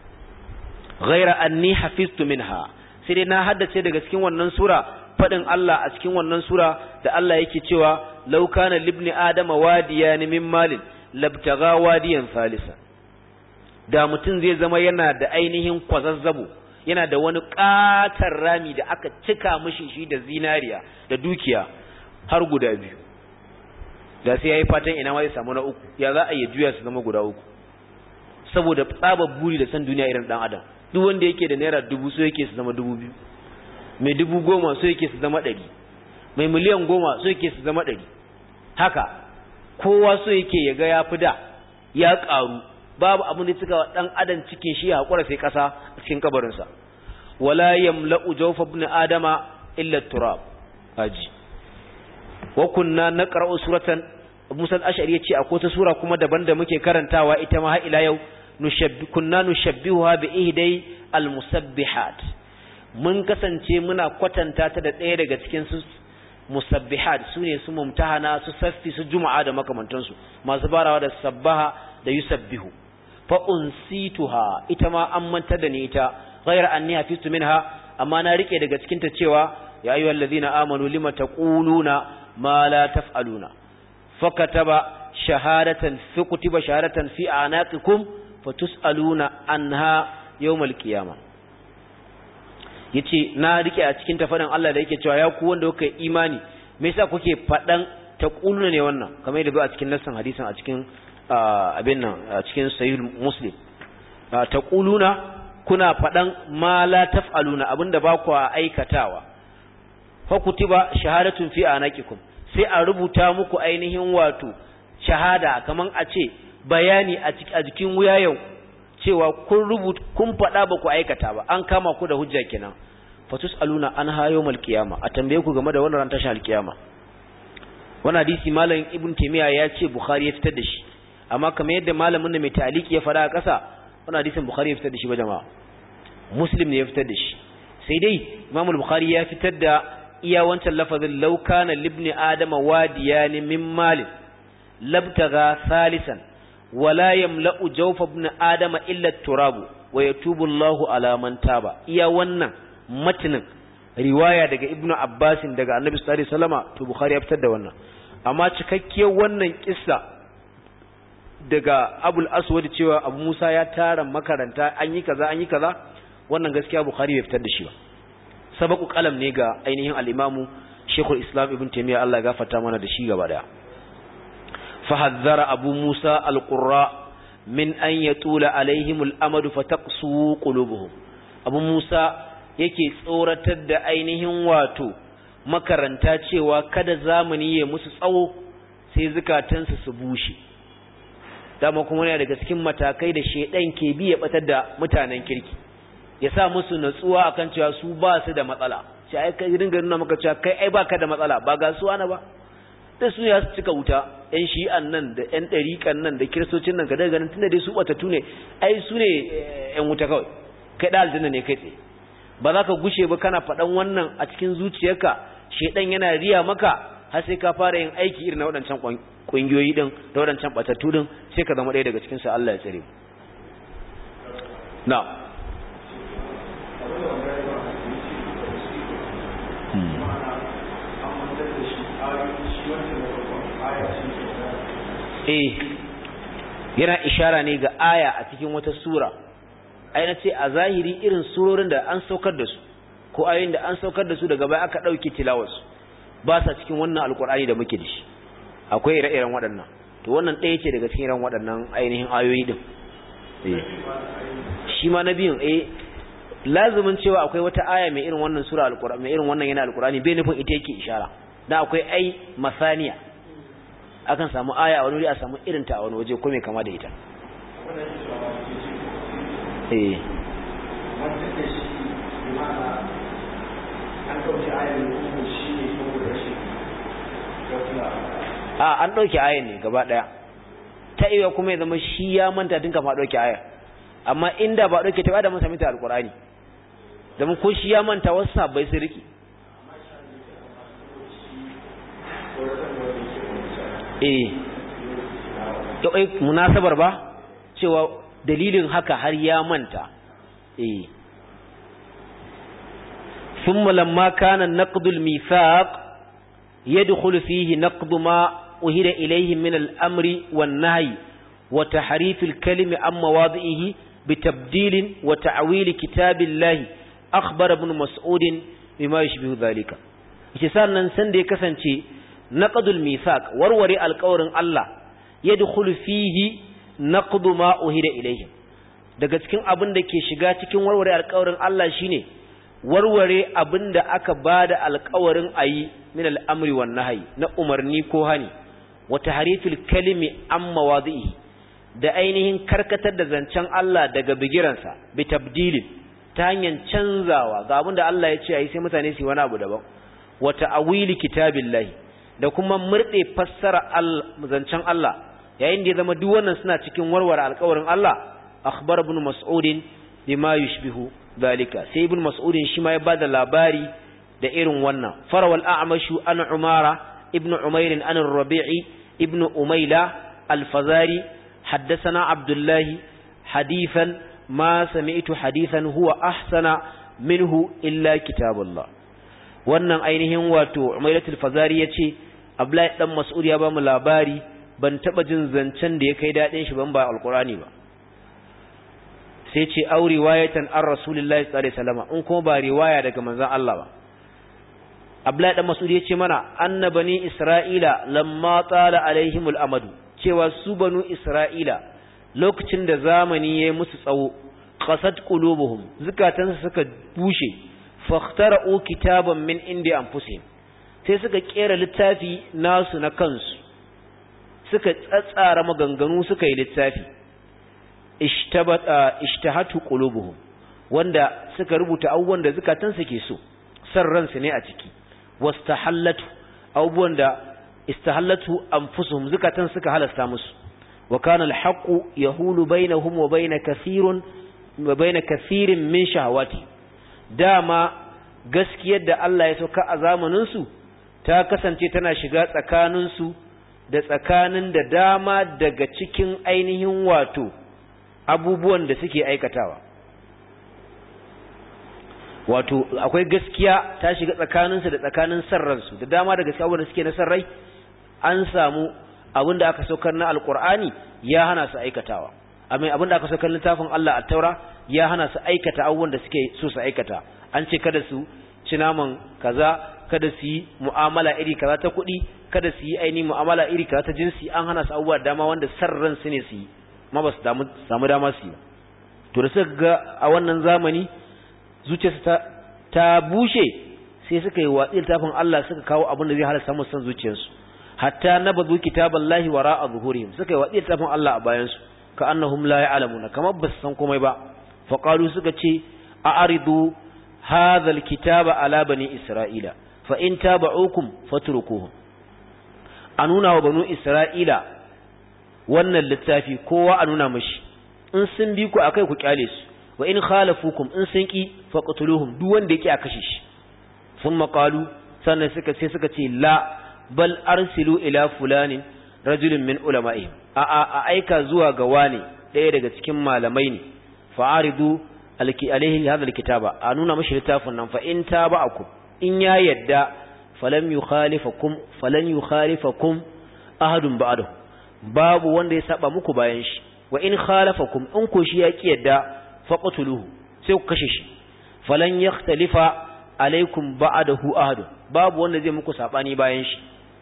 ghaira anni hafiztu minha sai dai na haddace daga cikin wannan sura fadin Allah a cikin wannan sura da Allah yake cewa law kana libni adama wadiyan min malin labtaga wadiyan salisa da mutum zai zama yana da ainihin kwazazzabo yana da wani katar rami da aka cika mishi shi da zinariya da dukiya har guda biyu da sai yayi fatan ina ma zai samu na uku ya za a yi juya su zama guda uku saboda tsabar buri da san duniya irin dan adam duk wanda yake da naira dubu so yake su zama dubu biyu mai dubu goma so yake su zama ɗari mai miliyan goma so yake su zama ɗari haka kowa so yake ya ga ya fi da ya ƙaru babu abin da suka dan adam cikin shi ya haƙura sai ƙasa a cikin kabarinsa wala yamla'u jawfa ibn adama illa turab haji wa kunna naqra'u suratan Musa al-Ash'ari yace akwai ta sura kuma daban da muke karantawa ita ma har ila yau nushabbi kunna nushabbihuha bi ihdai al-musabbihat mun kasance muna kwatanta ta da ɗaya daga cikin su musabbihat sune su mumtahana su saffi su juma'a da makamantansu masu barawa da sabbaha da yusabbihu fa unsituha ita ma an mantar da ni ita ghayra anni hafiztu minha amma na rike daga cikin ta cewa ya ayyuhallazina amanu lima taquluna ma la taf'aluna fakataba shahadatan fi kutiba shahadatan fi anaqikum fatus'aluna anha yawmal qiyamah yace na rike a cikin tafarin Allah da yake cewa ya ku wanda kuka imani me yasa kuke fadan taquluna ne wannan kamar yadda a cikin nassan hadisin a cikin abin nan a cikin sahih muslim taquluna kuna fadan ma la taf'aluna abinda ba ku aikatawa fa kutiba shahadatun fi anaqikum sai a rubuta muku ainihin wato shahada kaman a ce bayani a jikin wuyayen cewa kun rubuta kun faɗa ba ku aikata ba an kama ku da hujja kenan fatus aluna an hayo mal qiyama a tambaye ku game da wannan ran tashin alkiyama wannan hadisi malam ibn taymiya ya ce bukhari ya fitar da shi amma kamar yadda malamin da mai taliki ya fara a ƙasa wannan hadisin bukhari ya fitar da shi ba jama'a muslim ne ya fitar da shi sai dai imam bukhari ya fitar da iya wancan lafazin law kana libni adama wadiyan min malin labtaga salisan wala yamla'u jawfa ibn adama illa turabu wa yatubu Allahu ala man taba iya wannan matinin riwaya daga ibnu abbasin daga annabi sallallahu alaihi wasallama to bukhari ya fitar da wannan amma cikakkiyar wannan kissa daga abul aswad cewa abu musa ya tara makaranta an yi kaza an yi kaza wannan gaskiya bukhari bai fitar da shi ba sabaku kalam ne ga ainihin al-imamu shekul islam ibn taymiya Allah ya gafarta mana da shi gaba daya فحذر أبو موسى القراء من أن يطول عليهم الأمد فتقسو قلوبهم أبو موسى yake tsoratar da ainihin wato makaranta cewa kada zamani ya musu tsawo sai zukatansu su bushe dama kuma yana daga cikin matakai da shedan ke bi ya batar da mutanen kirki ya sa musu natsuwa akan cewa su ba su da matsala sai ai kai dinga nuna maka cewa kai ai baka da matsala ba ga su ana ba da su ya cika wuta ‘yan shi'an nan da ‘yan ɗariƙan nan da kiristocin nan ka daga ganin tunda dai su ɓatattu ne ai su ne ‘yan wuta kawai kai ɗa aljanna ne kai tsaye ba za ka gushe ba kana faɗan wannan a cikin zuciyarka shaidan yana riya maka har sai ka fara yin aiki irin na waɗancan ƙungiyoyi ɗin da waɗancan ɓatattu ɗin sai ka zama ɗaya daga cikin sa Allah ya tsare na eh yana ishara ne ga aya a cikin wata sura ai na ce a zahiri irin surorin da an saukar da su ko ayoyin da an saukar da su daga baya aka dauke tilawarsu ba sa cikin wannan alkur'ani da muke da shi akwai ire-iren waɗannan to wannan ɗaya ce daga cikin iren waɗannan ainihin ayoyi din eh shi ma na biyun eh lazumin cewa akwai wata aya mai irin wannan sura alkur'ani mai irin wannan yana alkur'ani bai nufin ita yake ishara dan akwai ai masaniya akan samu aya a wani wuri a samu irin ta a wani waje ko mai kama da ita eh a an ɗauke ayan ne gaba ɗaya ta iya kuma ya zama shi ya manta tun kama ɗauke aya amma inda ba ɗauke ta ba da mun sami ta alƙur'ani domin ko shi ya manta wasu sabbai sun riki eh to ai munasabar ba cewa dalilin haka har ya manta eh thumma lamma kana naqdul mithaq yadkhulu fihi naqdu ma uhida ilayhi min al-amri wan-nahyi wa tahrif al-kalimi an mawadi'ihi bitabdil wa ta'wil kitabillahi akhbara ibn mas'ud bima yushbihu dhalika yace sannan san da ya kasance naqdul mithaq warware alƙawarin Allah yadkhulu fihi naqdu ma uhida ilayhim daga cikin abin da ke shiga cikin warware alƙawarin Allah shine warware abin da aka bada alƙawarin ayi min al'amri wan nahyi na umarni ko hani wa tahrifil kalimi an mawadi'i da ainihin karkatar da zancen Allah daga bigiransa bi tabdilin ta hanyar canzawa ga abin da Allah ya ce ayi sai mutane su yi wani abu daban wa ta'wili kitabillahi da kuma murde fassara zancen Allah yayin da ya zama duk wannan suna cikin warware alƙawarin Allah akhbar ibn mas'ud bima yushbihu dalika sai ibn mas'ud shi ma ya bada labari da irin wannan farawal a'mashu an umara ibn umair an rabi'i ibn umayla al-fazari haddathana abdullahi hadithan ma sami'tu hadithan huwa ahsana minhu illa kitabullah wannan ainihin wato umailatul fazari yace Abdullahi dan Mas'ud ya ba mu labari ban taba jin zancen da ya kai dadin shi ban ba alqurani ba sai ce au riwayatan an rasulullahi sallallahu alaihi wasallam in kuma ba riwaya daga manzon Allah ba Abdullahi dan Mas'ud ya ce mana annabani Isra'ila lamma tala alaihimul amadu cewa su banu Isra'ila lokacin da zamani yayi musu tsawo qasat qulubuhum zukatansu suka bushe fakhtara'u kitaban min indi anfusihim sai suka kera littafi nasu na kansu suka tsatsara maganganu suka yi littafi ishtabata ishtahatu qulubuhum wanda suka rubuta abubuwan da zukatansu ke so san ransu ne a ciki wastahallatu abubuwan da istahallatu anfusuhum zukatan suka halasta musu wa kana alhaqu yahulu bainahum wa bain kathirun wa bain kathirin min shahawati dama gaskiyar da Allah ya sauka a zamanin su ta kasance tana shiga tsakanin su da tsakanin da dama daga cikin ainihin wato abubuwan da suke aikatawa wato akwai gaskiya ta shiga tsakaninsu da tsakanin sarransu da dama da gaskiya wanda suke na sarrai an samu abin da aka saukar na alkur'ani ya hana su aikatawa amma abin da aka saukar littafin Allah a taura ya hana su aikata abubuwan da suke so su aikata an ce kada su ci naman kaza kada su yi mu'amala iri kaza ta kuɗi kada su yi ainihin mu'amala iri kaza ta jinsi an hana su abubuwa dama wanda sarran su ne su yi ma ba su samu dama su yi to da suka ga a wannan zamani zuciyarsu ta, ta bushe sai suka yi watsi littafin Allah suka kawo abin da zai halasta musu san zuciyarsu hatta nabazu kitaballahi wara'a zuhurihim suka yi watsi littafin Allah a bayansu ka annahum la ya'lamuna kamar ba su san komai ba fa qalu suka ce a'ridu hadha alkitaba ala bani isra'ila fa in taba'ukum fatrukuhum a nuna wa banu isra'ila wannan littafi kowa a nuna mashi in sun bi ku akai ku kyale su wa in khalafukum in sun ki faqtuluhum duk wanda yake a kashe shi thumma qalu sannan suka sai suka ce la bal arsilu ila fulanin rajulun min ulama'ihim a a a aika zuwa ga wani daya daga cikin malamai ne fa'aridu alki alaihi hadha alkitaba a nuna mashi littafin nan fa in taba'akum in ya yadda falam yukhalifakum falan yukhalifakum ahadun ba'dahu babu wanda ya saba muku bayan shi wa in khalafakum in ko shi ya ki yadda faqtuluhu sai ku kashe shi falan yakhtalifa alaikum ba'dahu ahad babu wanda zai muku sabani bayan shi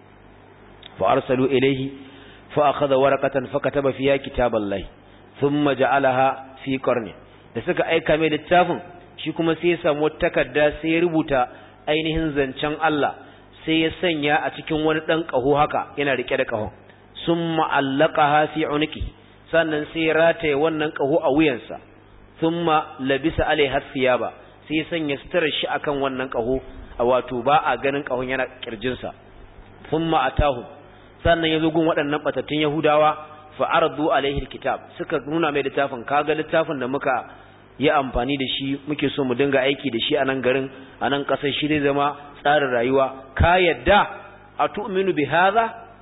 fa arsalu ilayhi fa akhadha waraqatan fa kataba fiha kitaballahi thumma ja'alaha fi qarni da suka aika mai littafin shi kuma sai ya samu takarda sai ya rubuta ainihin zancen Allah sai ya sanya a cikin wani dan kaho haka yana rike da kahon summa allaqaha fi unqi sannan sai ya rataye wannan kaho a wuyansa thumma labisa alaiha thiyaba sai sanya suturar shi akan wannan kaho a wato ba a ganin kahon yana kirjinsa thumma atahu sannan yazo gun waɗannan batattun yahudawa fa ardu alaihi alkitab suka nuna mai littafin kaga littafin da muka yi amfani da shi muke so mu dinga aiki da shi a nan garin a nan ƙasar shi zai zama tsarin rayuwa ka yadda a tu'minu bi hadha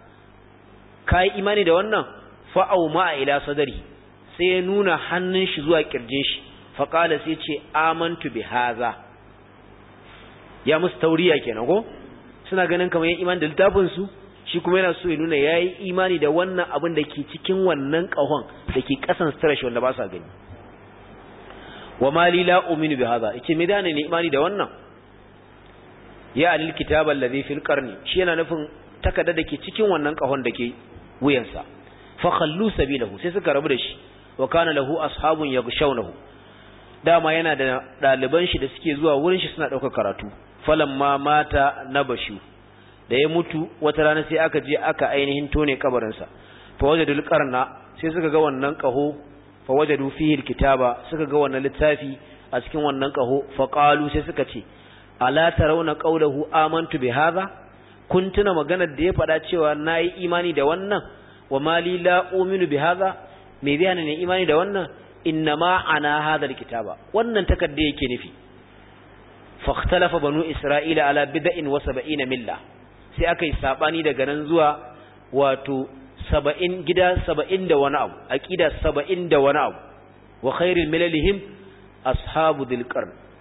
ka yi imani da wannan fa'au ma ila sadari sai ya nuna hannun shi zuwa kirjin shi faƙala sai ce amantu bi haza ya musu tauriya kenan ko suna ganin kamar yin imani da littafin su shi kuma yana so ya nuna ya yi imani da wannan abin da ke cikin wannan ƙahon da ke ƙasan sutura shi wanda ba sa gani wa mali la uminu bi haza yace me dane ne imani da wannan ya alil kitab allazi fil qarni shi yana nufin takarda da ke cikin wannan ƙahon da ke wuyansa fa khallu sabilahu sai suka rabu da shi wa kana lahu ashabun yaghshawnahu dama yana da daliban shi da suke zuwa wurin shi suna daukar karatu falamma mata nabashu da ya mutu wata rana sai aka je aka ainihin tone kabarin sa fa wajadul qarna sai suka ga wannan kaho fa wajadu fihi alkitaba suka ga wannan littafi a cikin wannan kaho fa qalu sai suka ce ala tarawna qawluhu amantu bi hadha kun tuna maganar da ya faɗa cewa nayi imani da wannan wa mali la uminu bi hadha me zai hana ne imani da wannan innama ana hadha alkitaba wannan takarda yake nufi fakhtalafa banu isra'ila ala bid'in wa sab'ina milla sai aka yi sabani daga nan zuwa wato 70 gida 70 da wani abu aqida 70 da wani abu wa khairul milalihim ashabu dhil qarn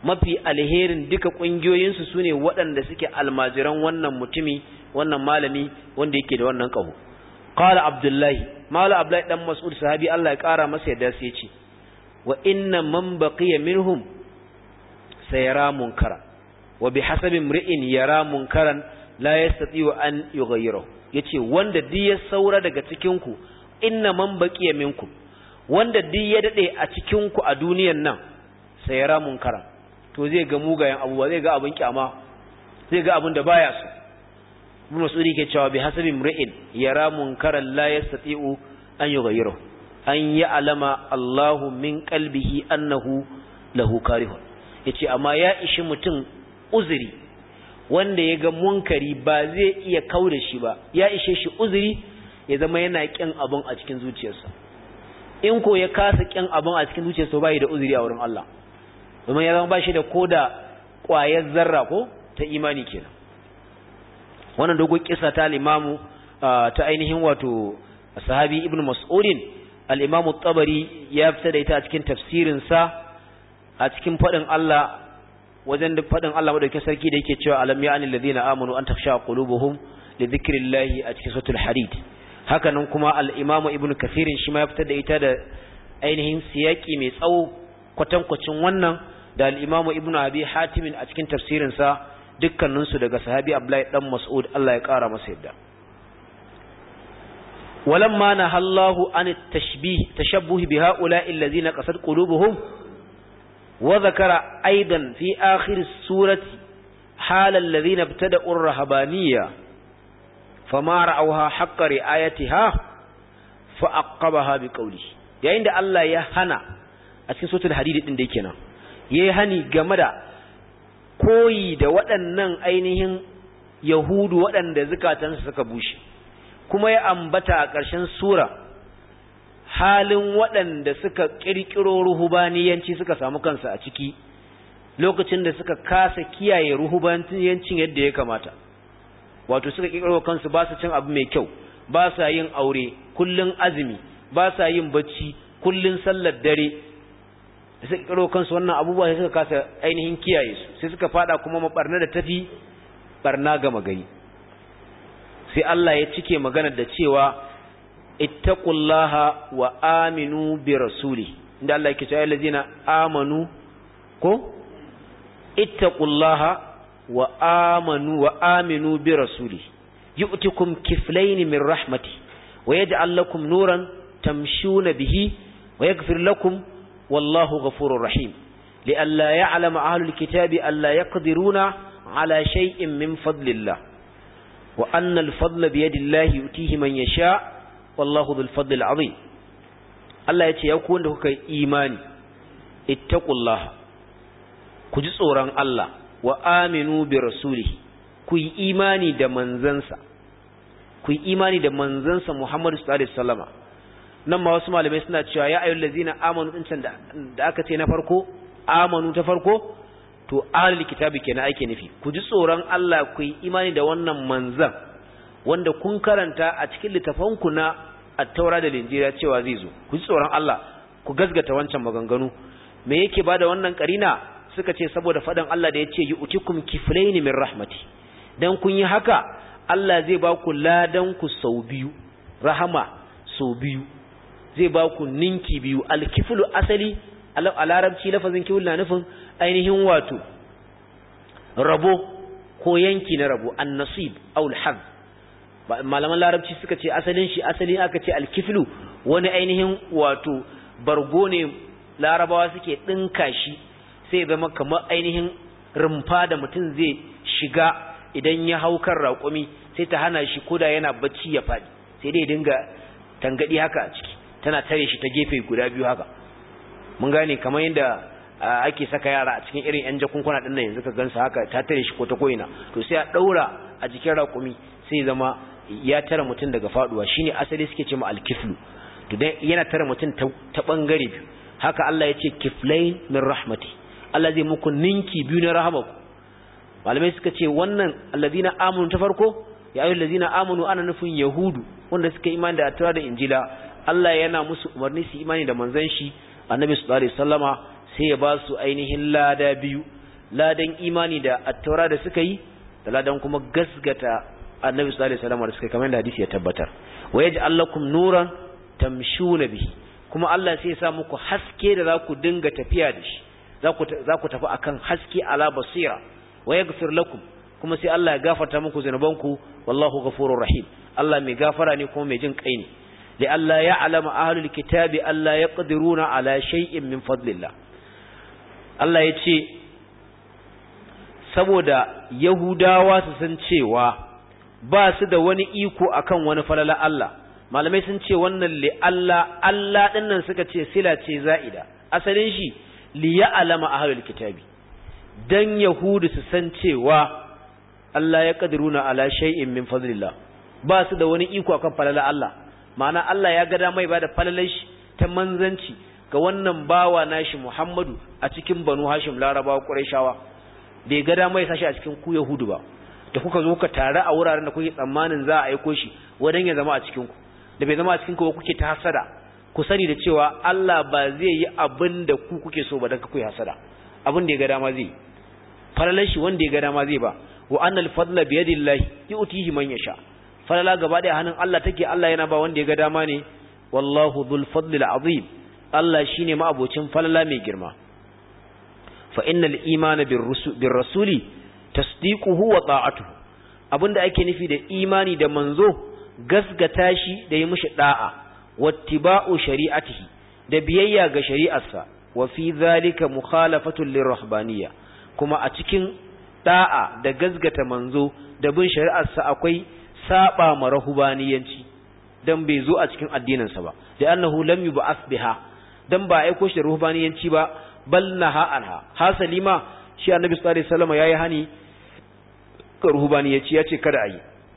mafi alherin duka kungiyoyinsu sune waɗanda suke almajiran wannan mutumi wannan malami wanda yake da wannan kaho qala abdullahi mala abdullahi dan mas'ud sahabi Allah ya kara masa yadda sai ya ce wa inna man baqiya minhum sayara munkara wa bihasabi imri'in yara munkaran la yastati'u an yughayyiru yace wanda duk ya saura daga cikin ku inna man baqiya minkum wanda duk ya dade a cikin ku a duniyar nan sayara munkara to zai ga mugayen abubuwa zai ga abin kyama zai ga abin da baya so ibn mas'ud ke cewa bihasabi imri'in yara munkaran la yastati'u an yughayyiru an ya'lama Allahu min qalbihi annahu lahu karihun yace amma ya ishi mutum uzuri wanda ya ga munkari ba zai iya kauda shi ba ya ishe shi uzuri ya zama yana kin abun a cikin zuciyarsa in ko ya kasa kin abun a cikin zuciyarsa bai da uzuri a wurin Allah domin ya zama ba shi da koda ƙwayar zarra ko ta imani kenan wannan dogon kisa ta al-imamu ta ainihin wato sahabi ibn mas'udin al-imamu tabari ya fita da ita a cikin tafsirin sa a cikin fadin Allah wajen da fadin Allah madaukakin sarki da yake cewa alam ya'ani alladhina amanu an takhsha qulubuhum li dhikrillahi a cikin suratul hadid hakanan kuma al-imamu ibn kathirin shi ma ya fita da ita da ainihin siyaki mai tsawo kwatankwacin wannan da al-imamu ibn abi hatim a cikin tafsirin sa dukkaninsu daga sahabi Abdullahi dan Mas'ud Allah ya kara masa yadda walamma nahallahu an tashbih tashabbuh bi ha'ula'i allazina qasad qulubuhum wa dhakara aidan fi akhir surati hal allazina ibtada'u ar-rahbaniyya fama ra'awha haqqa ri'ayatiha fa aqabaha bi qawli yayin da Allah ya hana a cikin suratul hadid din da yake nan yayi hani game da koyi da waɗannan ainihin yahudu waɗanda zukatansu suka bushe kuma ya ambata a ƙarshen sura halin waɗanda suka ƙirƙiro ruhubaniyanci suka samu kansu a ciki lokacin da suka kasa kiyaye ruhubaniyancin yadda ya kamata wato suka ƙirƙiro kansu ba su cin abu mai kyau ba sa yin aure kullun azumi ba sa yin bacci kullun sallar dare da suka kiro kansu wannan abubuwa sai suka kasa ainihin kiyaye su sai suka fada kuma mabarna da tafi barna gama gari sai Allah ya cike magana da cewa ittaqullaha wa aminu bi rasuli inda Allah yake cewa allazina amanu ko ittaqullaha wa amanu wa aminu bi rasuli yu'tikum kiflayn min rahmati wa yaj'al lakum nuran tamshuna bihi wa yaghfir lakum والله غفور رحيم لئلا يعلم أهل الكتاب ألا يقدرون على شيء من فضل الله وأن الفضل بيد الله يؤتيه من يشاء والله ذو الفضل العظيم الله يتي يكون لك إيماني اتقوا الله كجسورا الله وآمنوا برسوله كي إيماني دا منزنسا كي إيماني دا منزنسا محمد صلى الله عليه وسلم nan ma wasu malamai suna cewa ya ayyul ladzina amanu din can da aka ce na farko amanu ta farko to ahlul kitabi kenan ake nufi ku ji tsoron Allah ku yi imani da wannan manzan wanda kun karanta a cikin littafanku na at-taura da linjira cewa zai zo ku ji tsoron Allah ku gasgata wancan maganganu me yake bada wannan karina suka ce saboda fadan Allah da yace yu'tikum kiflayn min rahmati dan kun yi haka Allah zai ba ku ladan ku sau biyu rahama sau biyu zai ba ku ninki biyu alkiflu asali a larabci lafazin kiflu na nufin ainihin wato rabo ko yanki na rabo annasib aw alhaz malaman larabci suka ce asalin shi asali aka ce alkiflu wani ainihin wato bargo ne larabawa suke dinka shi sai zama kamar ainihin rumfa da mutum zai shiga idan ya hau kan raƙumi sai ta hana shi koda yana bacci ya faɗi sai dai dinga tangadi haka a ciki tana tare shi ta gefe guda biyu haka mun gane kamar yadda ake saka yara a cikin irin yan jakunkuna din nan yanzu ka gansa haka ta tare shi ko ta koina to sai a daura a jikin raƙumi sai zama ya tara mutum daga faduwa shine asali suke ce ma alkiflu to dan yana tara mutum ta bangare biyu haka Allah ya ce kiflain min rahmati Allah zai muku ninki biyu na rahamaku malamai suka ce wannan alladina amanu ta farko ya ayyuhal ladina amanu ana nufin yahudu wanda suka imani da taura da injila Allah yana musu umarni su imani da manzon shi annabi sallallahu alaihi wasallama sai ya ba su ainihin lada biyu ladan imani da attaura da suka yi da ladan kuma gasgata annabi sallallahu alaihi wasallam da suka kamar da hadisi ya tabbatar wa yaj'al lakum nuran tamshuna bihi kuma Allah sai ya sa muku haske da za ku dinga tafiya da shi za ku za ku tafi akan haske ala basira wa yaghfir lakum kuma sai Allah ya gafarta muku zanubanku wallahu ghafurur rahim Allah mai gafara ne kuma mai jin kai ne li Allah ya alama ahlul kitabi Allah yaqdiruna ala shay'in min fadlillah Allah ya ce saboda Yahudawa su san cewa ba su da wani iko akan wani falala Allah malamai sun ce wannan li Allah Allah dinnan suka ce sila ce za'ida asalin shi li ya'lama ahlul kitabi dan yahudu su san cewa Allah ya kadiruna ala shay'in min fadlillah ba su da wani iko akan falala Allah ma'ana Allah ya ga mai ba da falalar shi ta manzanci ga wannan bawa nashi Muhammadu a cikin Banu Hashim Larabawa Qurayshawa bai ga dama ya sashi a cikin ku Yahudu ba da kuka zo ka tare a wuraren da kuke tsammanin za a aiko shi wadan ya zama a cikin ku da bai zama a cikin ku ba kuke ta hasada ku sani da cewa Allah ba zai yi abin da ku kuke so ba dan ku yi hasada abin da ya ga dama zai falalar shi wanda ya ga dama zai ba wa annal fadla bi yadillahi yu'tihi man yasha falala gaba da hannun Allah take Allah yana ba wanda ya ga dama ne wallahu dhul fadlil azim Allah shine ma'abocin falala mai girma fa innal imana bir rasuli tasdiquhu wa ta'atuhu abinda ake nufi da imani da manzo gasgata shi da yi mishi da'a wattiba'u shari'atihi da biyayya ga shari'arsa wa fi zalika mukhalafatul lirrahbaniyya kuma a cikin da'a da gasgata manzo da bin shari'arsa akwai saba ma rahubaniyanci dan bai zo a cikin addininsa ba da annahu lam yub'ath biha dan ba aiko shi da ruhbaniyanci ba bal naha anha hasali ma shi annabi sallallahu alaihi wasallam yayi hani ka ruhbaniyanci yace kada ayi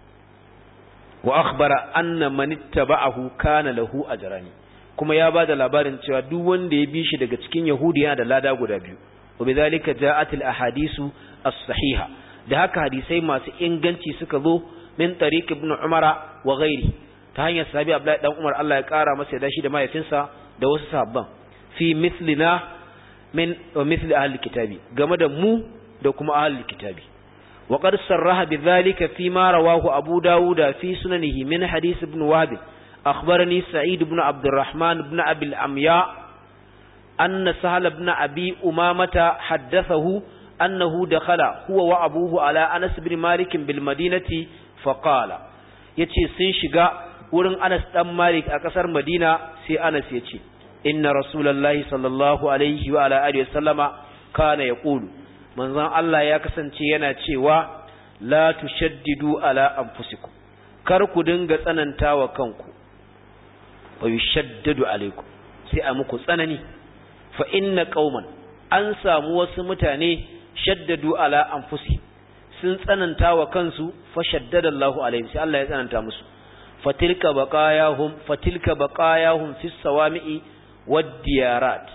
wa akhbara anna man ittaba'ahu kana lahu ajrani kuma ya bada labarin cewa duk wanda ya bi shi daga cikin yahudi yana da lada guda biyu wa bidhalika ja'at al ahadisu as-sahiha da haka hadisai masu inganci suka zo min tariq ibn umara wa ghairi ta hanyar sahabi abdullahi dan umar Allah ya kara masa da shi da mahaifinsa da wasu sahabban fi mithlina min wa mithli ahli kitabi game da mu da kuma ahli kitabi wa qad sarraha bidhalika fi ma rawahu abu dawud fi sunanihi min hadith ibn wahb akhbarani sa'id ibn abd الرحمن ibn abi al-amya anna sahal ibn abi umamata haddathahu annahu dakhala huwa wa abuhu ala anas ibn malik bil madinati faqala yace sun shiga wurin Anas dan Malik a kasar Madina sai Anas ya ce inna rasulullahi sallallahu alaihi wa ala alihi wasallama kana yaqulu manzon Allah ya kasance yana cewa la tushaddidu ala anfusikum kar ku dinga tsanantawa kanku wa yushaddadu alaikum sai a muku tsanani fa inna qauman an samu wasu mutane shaddadu ala anfusihim sun tsananta wa kansu fa shaddada Allahu alaihim sai Allah ya tsananta musu fatilka baqayahum fatilka baqayahum fi sawami'i wad diyarat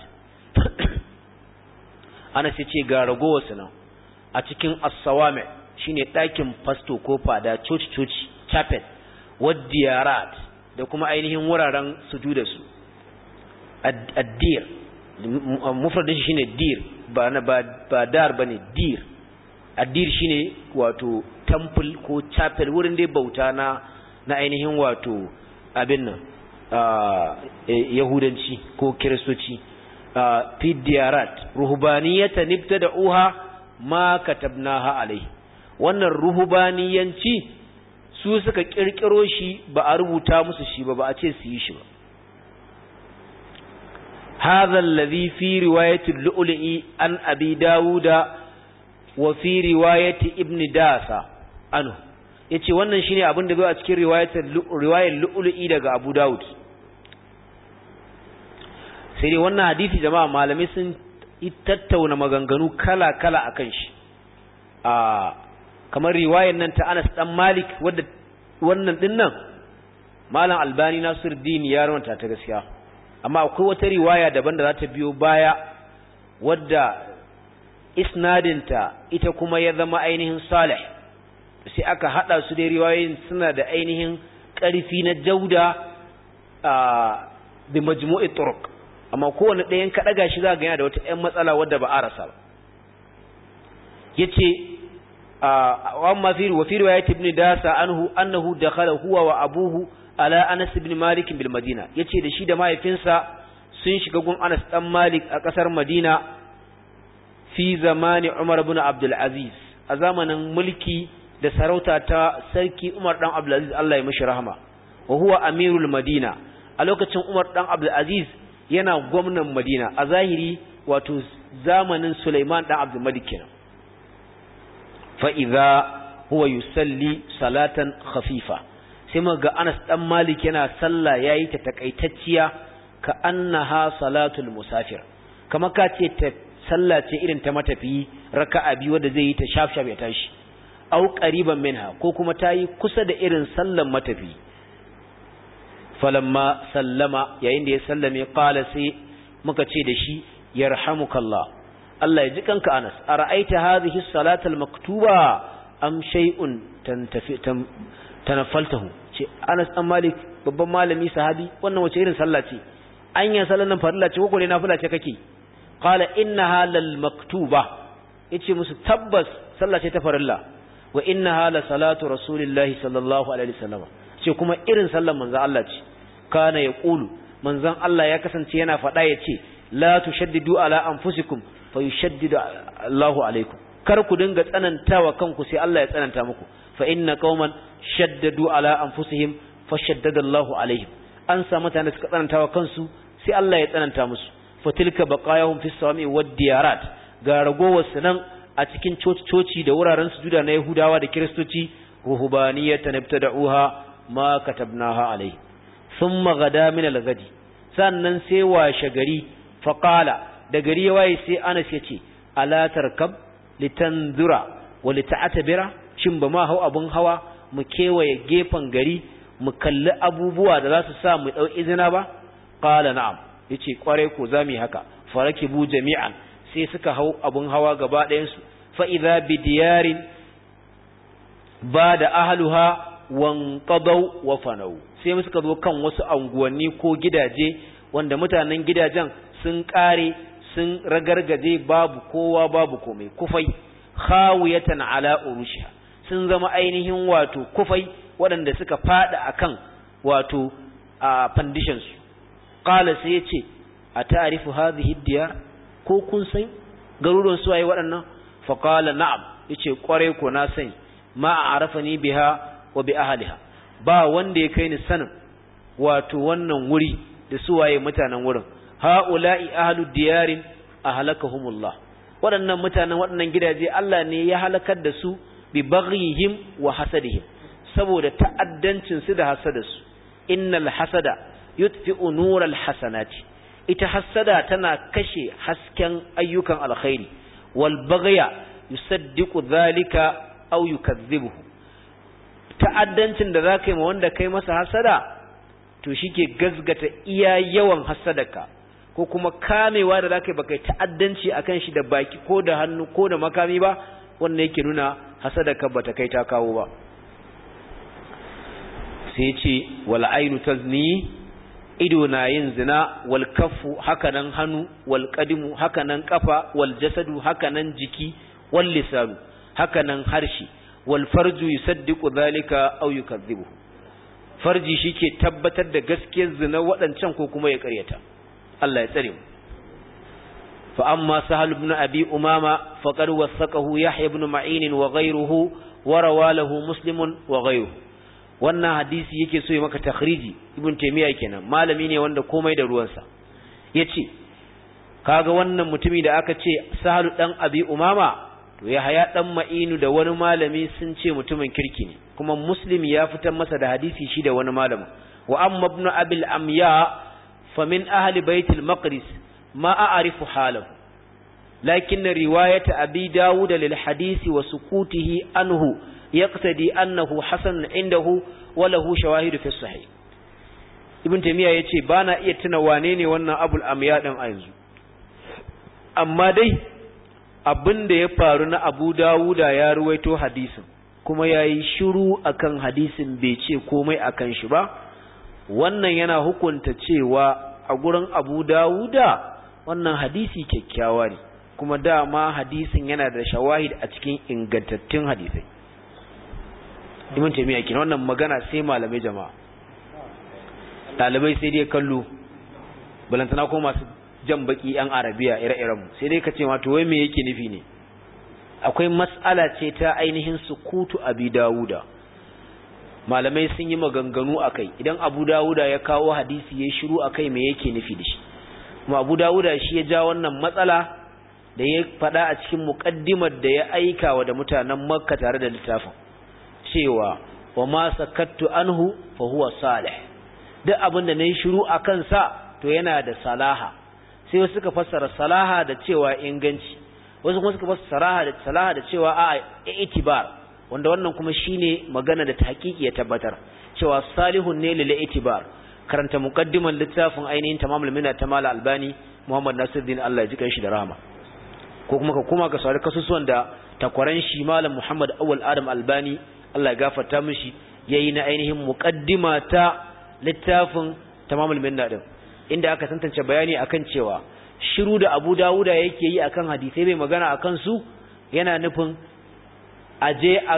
ana sai ce ga ragowa nan a cikin as-sawami shine ɗakin fasto ko fada church church chapel wad diyarat da kuma ainihin wuraren sujuda su ad-dir mufradin shi shine dir ba na ba dar bane dir addir shine wato temple ko chapel wurin dai bauta na na ainihin wato abin nan yahudanci ko kiristoci fi diyarat ruhbaniyatan ibtada'uha ma katabnaha alai wannan ruhbaniyanci su suka kirkiro shi ba a rubuta musu shi ba ba a ce su yi shi ba هذا الذي في رواية اللؤلؤي عن أبي داود وفي رواية ابن داسة عنه yace wannan shine abin da zo a cikin riwayatar riwayar lu'lu'i daga Abu Dawud sai dai wannan hadisi jama'a malamai sun tattauna maganganu kala-kala akan shi a kamar riwayar nan ta Anas dan Malik wadda wannan din nan Malam Albani Nasiruddin ya rawanta ta gaskiya amma akwai wata riwaya daban da za ta biyo baya wadda isnadinta ita kuma ya zama ainihin salih sai aka hada su da riwayoyin suna da ainihin ƙarfi na jauda a bi majmu'i turuq amma kowane ɗayan ka ɗaga shi za ga yana da wata ƴan matsala wadda ba a rasa ba yace wa amma fi wa fi riwayat ibn dasa anhu annahu dakhala huwa wa abuhu ala anas ibn malik bil madina yace da shi da mahaifinsa sun shiga gun anas dan malik a kasar madina fi zamani umar ibn abdul aziz a zamanin mulki da sarauta ta sarki umar dan abdul aziz Allah ya mishi rahama wa huwa amirul madina a lokacin umar dan abdul aziz yana gwamnan madina a zahiri wato zamanin sulaiman dan abdul malik kenan fa idza huwa yusalli salatan khafifa sai muga Anas dan Malik yana sallah yayi ta takaitacciya ka annaha salatul musafir kama ka ce ta sallah ce irin ta matafiyi raka'a biyu wanda zai yi ta shaf shaf ya tashi au qariban minha ko kuma tayi kusa da irin sallan matafiyi falamma sallama yayin da ya sallame qala sai muka ce da shi yarhamukallah Allah ya ji kanka Anas ara'aita hadhihi salatal maktuba am shay'un tantafi tanaffaltahu ce Anas dan Malik babban malami sahabi wannan wace irin sallah ce anya sallan nan farilla ce ko ne nafila ce kake qala innaha lal maktuba yace musu tabbas sallah ce ta farilla wa innaha la salatu rasulillahi sallallahu alaihi wasallam ce kuma irin sallan manzon Allah ce kana yaqulu manzon Allah ya kasance yana faɗa yace la tushaddidu ala anfusikum fayushaddidu Allahu alaikum kar ku dinga tsanantawa kanku sai Allah ya tsananta muku fa inna qauman shaddadu ala anfusihim fashaddada Allahu alaihim an sa mutane suka tsanantawa kansu sai Allah ya tsananta musu fatilka baqayahum fis sawami wad diyarat ga ragowar nan a cikin coci da wuraren sujuda na Yahudawa da Kiristoci ruhbaniyatan ibtada'uha ma katabnaha alaihi thumma gada min al-gadi sannan sai washe gari faqala da gari ya waye sai Anas ya ce ala tarkab litanzura wa lita'tabira shin ba ma hau abun hawa mu kewaye gefen gari mu kalli abubuwa da za su sa mu dau izina ba qala na'am yace kware ko zamu haka farakibu jami'an sai suka hau abun hawa gaba ɗayan su fa idza bidiyarin bada ahluha wanqadaw wa fanau sai suka zo kan wasu anguwanni ko gidaje wanda mutanen gidajen sun kare sun ragargaje babu kowa babu komai kufai khawiyatan ala urushiha sun zama ainihin wato kufai waɗanda suka fada akan wato a foundation su qala sai yace a ta'rifu hadhihi diyar ko kun san garuruwan su waye waɗannan fa qala na'am yace kware ko na sani ma a'rafani biha wa bi ahliha ba wanda ya kai ni sanin wato wannan wuri da su waye mutanen wurin ha'ula'i ahlu diyarin ahlakahumullah waɗannan mutanen waɗannan gidaje Allah ne ya halakar da su bi baghihim wa hasadihim saboda ta'addancin su da hasadarsu innal hasada yutfi'u nural hasanati ita hasada tana kashe hasken ayyukan alkhairi wal baghya yusaddiqu dhalika aw yukazzibuhu ta'addancin da zaka yi ma wanda kai masa hasada to shike gazgata iya yawan hasadaka ko kuma kamewa da zaka yi baka ta'addanci akan shi da baki ko da hannu ko da makami ba wannan yake nuna hasadaka bata kai ta kawo ba sai ce wal ainu tazni ido na yin zina wal kaffu hakanan hannu wal qadimu hakanan kafa wal jasadu hakanan jiki wal lisanu hakanan harshe wal farju yusaddiqu dhalika aw yukazzibuhu farji shike tabbatar da gaskiyar zina waɗancan ko kuma ya ƙaryata Allah ya tsare mu fa amma sahal ibn abi umama faqad wasaqahu yahya ibn ma'in wa ghayruhu wa rawalahu muslimun wa ghayruhu wannan hadisi yake so ya maka takhriji ibn taymiya kenan malami ne wanda komai da ruwansa yace kaga wannan mutumi da aka ce sahal dan abi umama to yahya dan ma'inu da wani malami sun ce mutumin kirki ne kuma muslim ya fitar masa da hadisi shi da wani malamin wa amma ibn abil amya fa min ahli baitul maqdis ma a'rifu halahu lakin riwayat abi dawud lil hadisi wa sukutihi anhu yaqtadi annahu hasan indahu wa lahu shawahid fi sahih ibn taymiya yace bana iya tuna wane ne wannan abul amya din a yanzu amma dai abin da ya faru na abu dawuda ya ruwaito hadisin kuma ya yi shiru akan hadisin bai ce komai akan shi ba wannan yana hukunta cewa a gurin Abu Dawuda wannan hadisi kyakkyawa ne kuma dama hadisin yana da shawahid a cikin ingantattun hadisai Ibn Taymiyyah kin wannan magana sai malamai jama'a dalibai sai dai kallo balantana ko masu jan baki yan arabiya ire-iren mu sai dai kace ma to wai me yake nufi ne akwai mas'ala ce ta ainihin sukutu abi dawuda malamai sun yi maganganu akai idan abu dawuda ya kawo hadisi ya shiru akai me yake nufi da shi kuma abu dawuda shi ya ja wannan matsala da ya faɗa a cikin muƙaddimar da ya aika wa da mutanen makka tare da littafin cewa wa ma sakattu anhu fa huwa salih duk abin da nayi shiru akan sa to yana da salaha sai wasu suka fassara salaha da cewa inganci wasu kuma suka fassara salaha da salaha da cewa a itibar wanda wannan kuma shine magana da tahqiqi ya tabbatar cewa salihun ne lil itibar karanta muqaddiman littafin ainihin tamamul minna ta mala albani muhammad nasiruddin Allah ya ji shi da rahama ko kuma ka kuma ka saurari kasusuwan da takwaran shi malam muhammad awwal adam albani Allah ya gafarta mishi yayi na ainihin muqaddima ta littafin tamamul minna din inda aka tantance bayani akan cewa shiru da Abu Dawuda yake yi akan hadisai bai magana akan su yana nufin aje a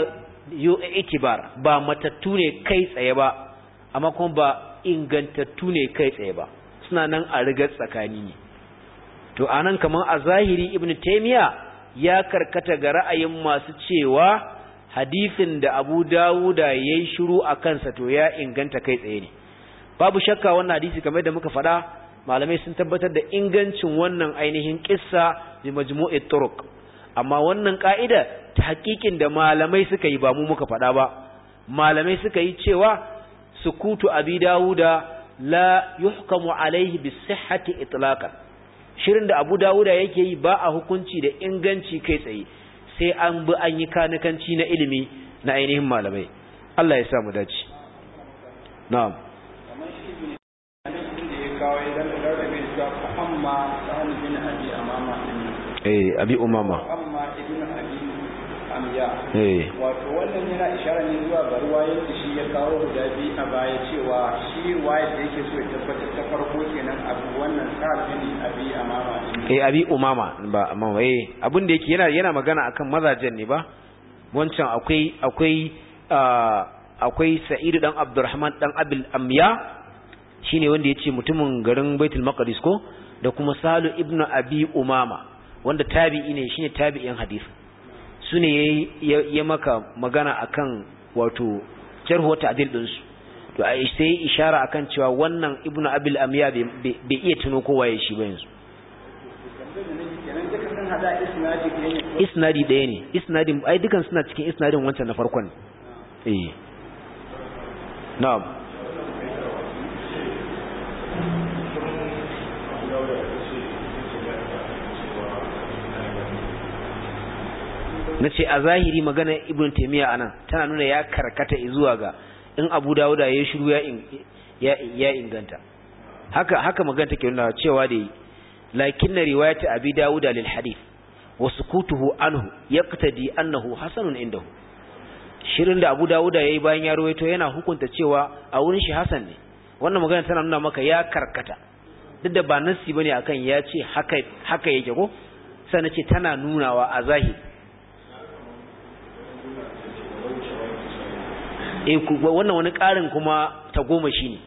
itibar ba matattu ne kai tsaye ba amma kuma ba ingantattu ne kai tsaye ba suna nan a rigar tsakani ne to anan kaman a zahiri ibn taymiya ya karkata ga ra'ayin masu cewa hadisin da Abu Dawuda yayi shiru akan sa to ya inganta kai tsaye ne babu shakka wannan hadisi kamar da muka faɗa malamai sun tabbatar da ingancin wannan ainihin kissa bi majmu'i turuq amma wannan ka'ida ta hakikin da malamai suka yi ba mu muka faɗa ba malamai suka yi cewa sukutu abi dawuda la yuhkamu alaihi bi sihhati itlaqan shirin da abu dawuda yake yi ba a hukunci da inganci kai tsaye sai an bi an yi kanikanci na ilimi na ainihin malamai Allah ya sa mu dace na'am eh abi umama amma ibn abi amya eh wato wannan yana ishara ne zuwa ga ruwayar da shi ya kawo guda biyu a baya cewa shi ruwayar da yake so ya tabbatar ta farko kenan abu wannan sa'ad bin abi amama eh abi umama ba amma eh abin da yake yana yana magana akan mazajen ne ba wancan akwai akwai akwai Sa'id dan Abdurrahman dan Abil Amya shine wanda yace mutumin garin Baitul Maqdis ko da kuma Salu ibn Abi Umama wanda tabi'i ne shine tabi'in hadisi sune ya maka magana akan wato jarhu wa ta'dil din su to ai sai ishara akan cewa wannan ibnu abil amya bai iya tuno kowa ya shi ba yanzu isnadi ɗaya ne isnadin ai dukan suna cikin isnadin wancan na farkon eh na'am na ce a zahiri magana ibn taimiyya anan tana nuna ya karkata zuwa ga in abu dawuda ya shiru ya inganta haka haka magana take nuna cewa da lakinna riwayat abi dawuda lil hadith wa sukutuhu anhu yaqtadi annahu hasanun indahu shirin da abu dawuda yayi bayan ya rawaito yana hukunta cewa a wurin shi hasan ne wannan magana tana nuna maka ya karkata duk da ba nassi bane akan ya ce haka haka yake ko sai na ce tana nunawa a zahiri eh wannan wani ƙarin kuma ta goma shi ne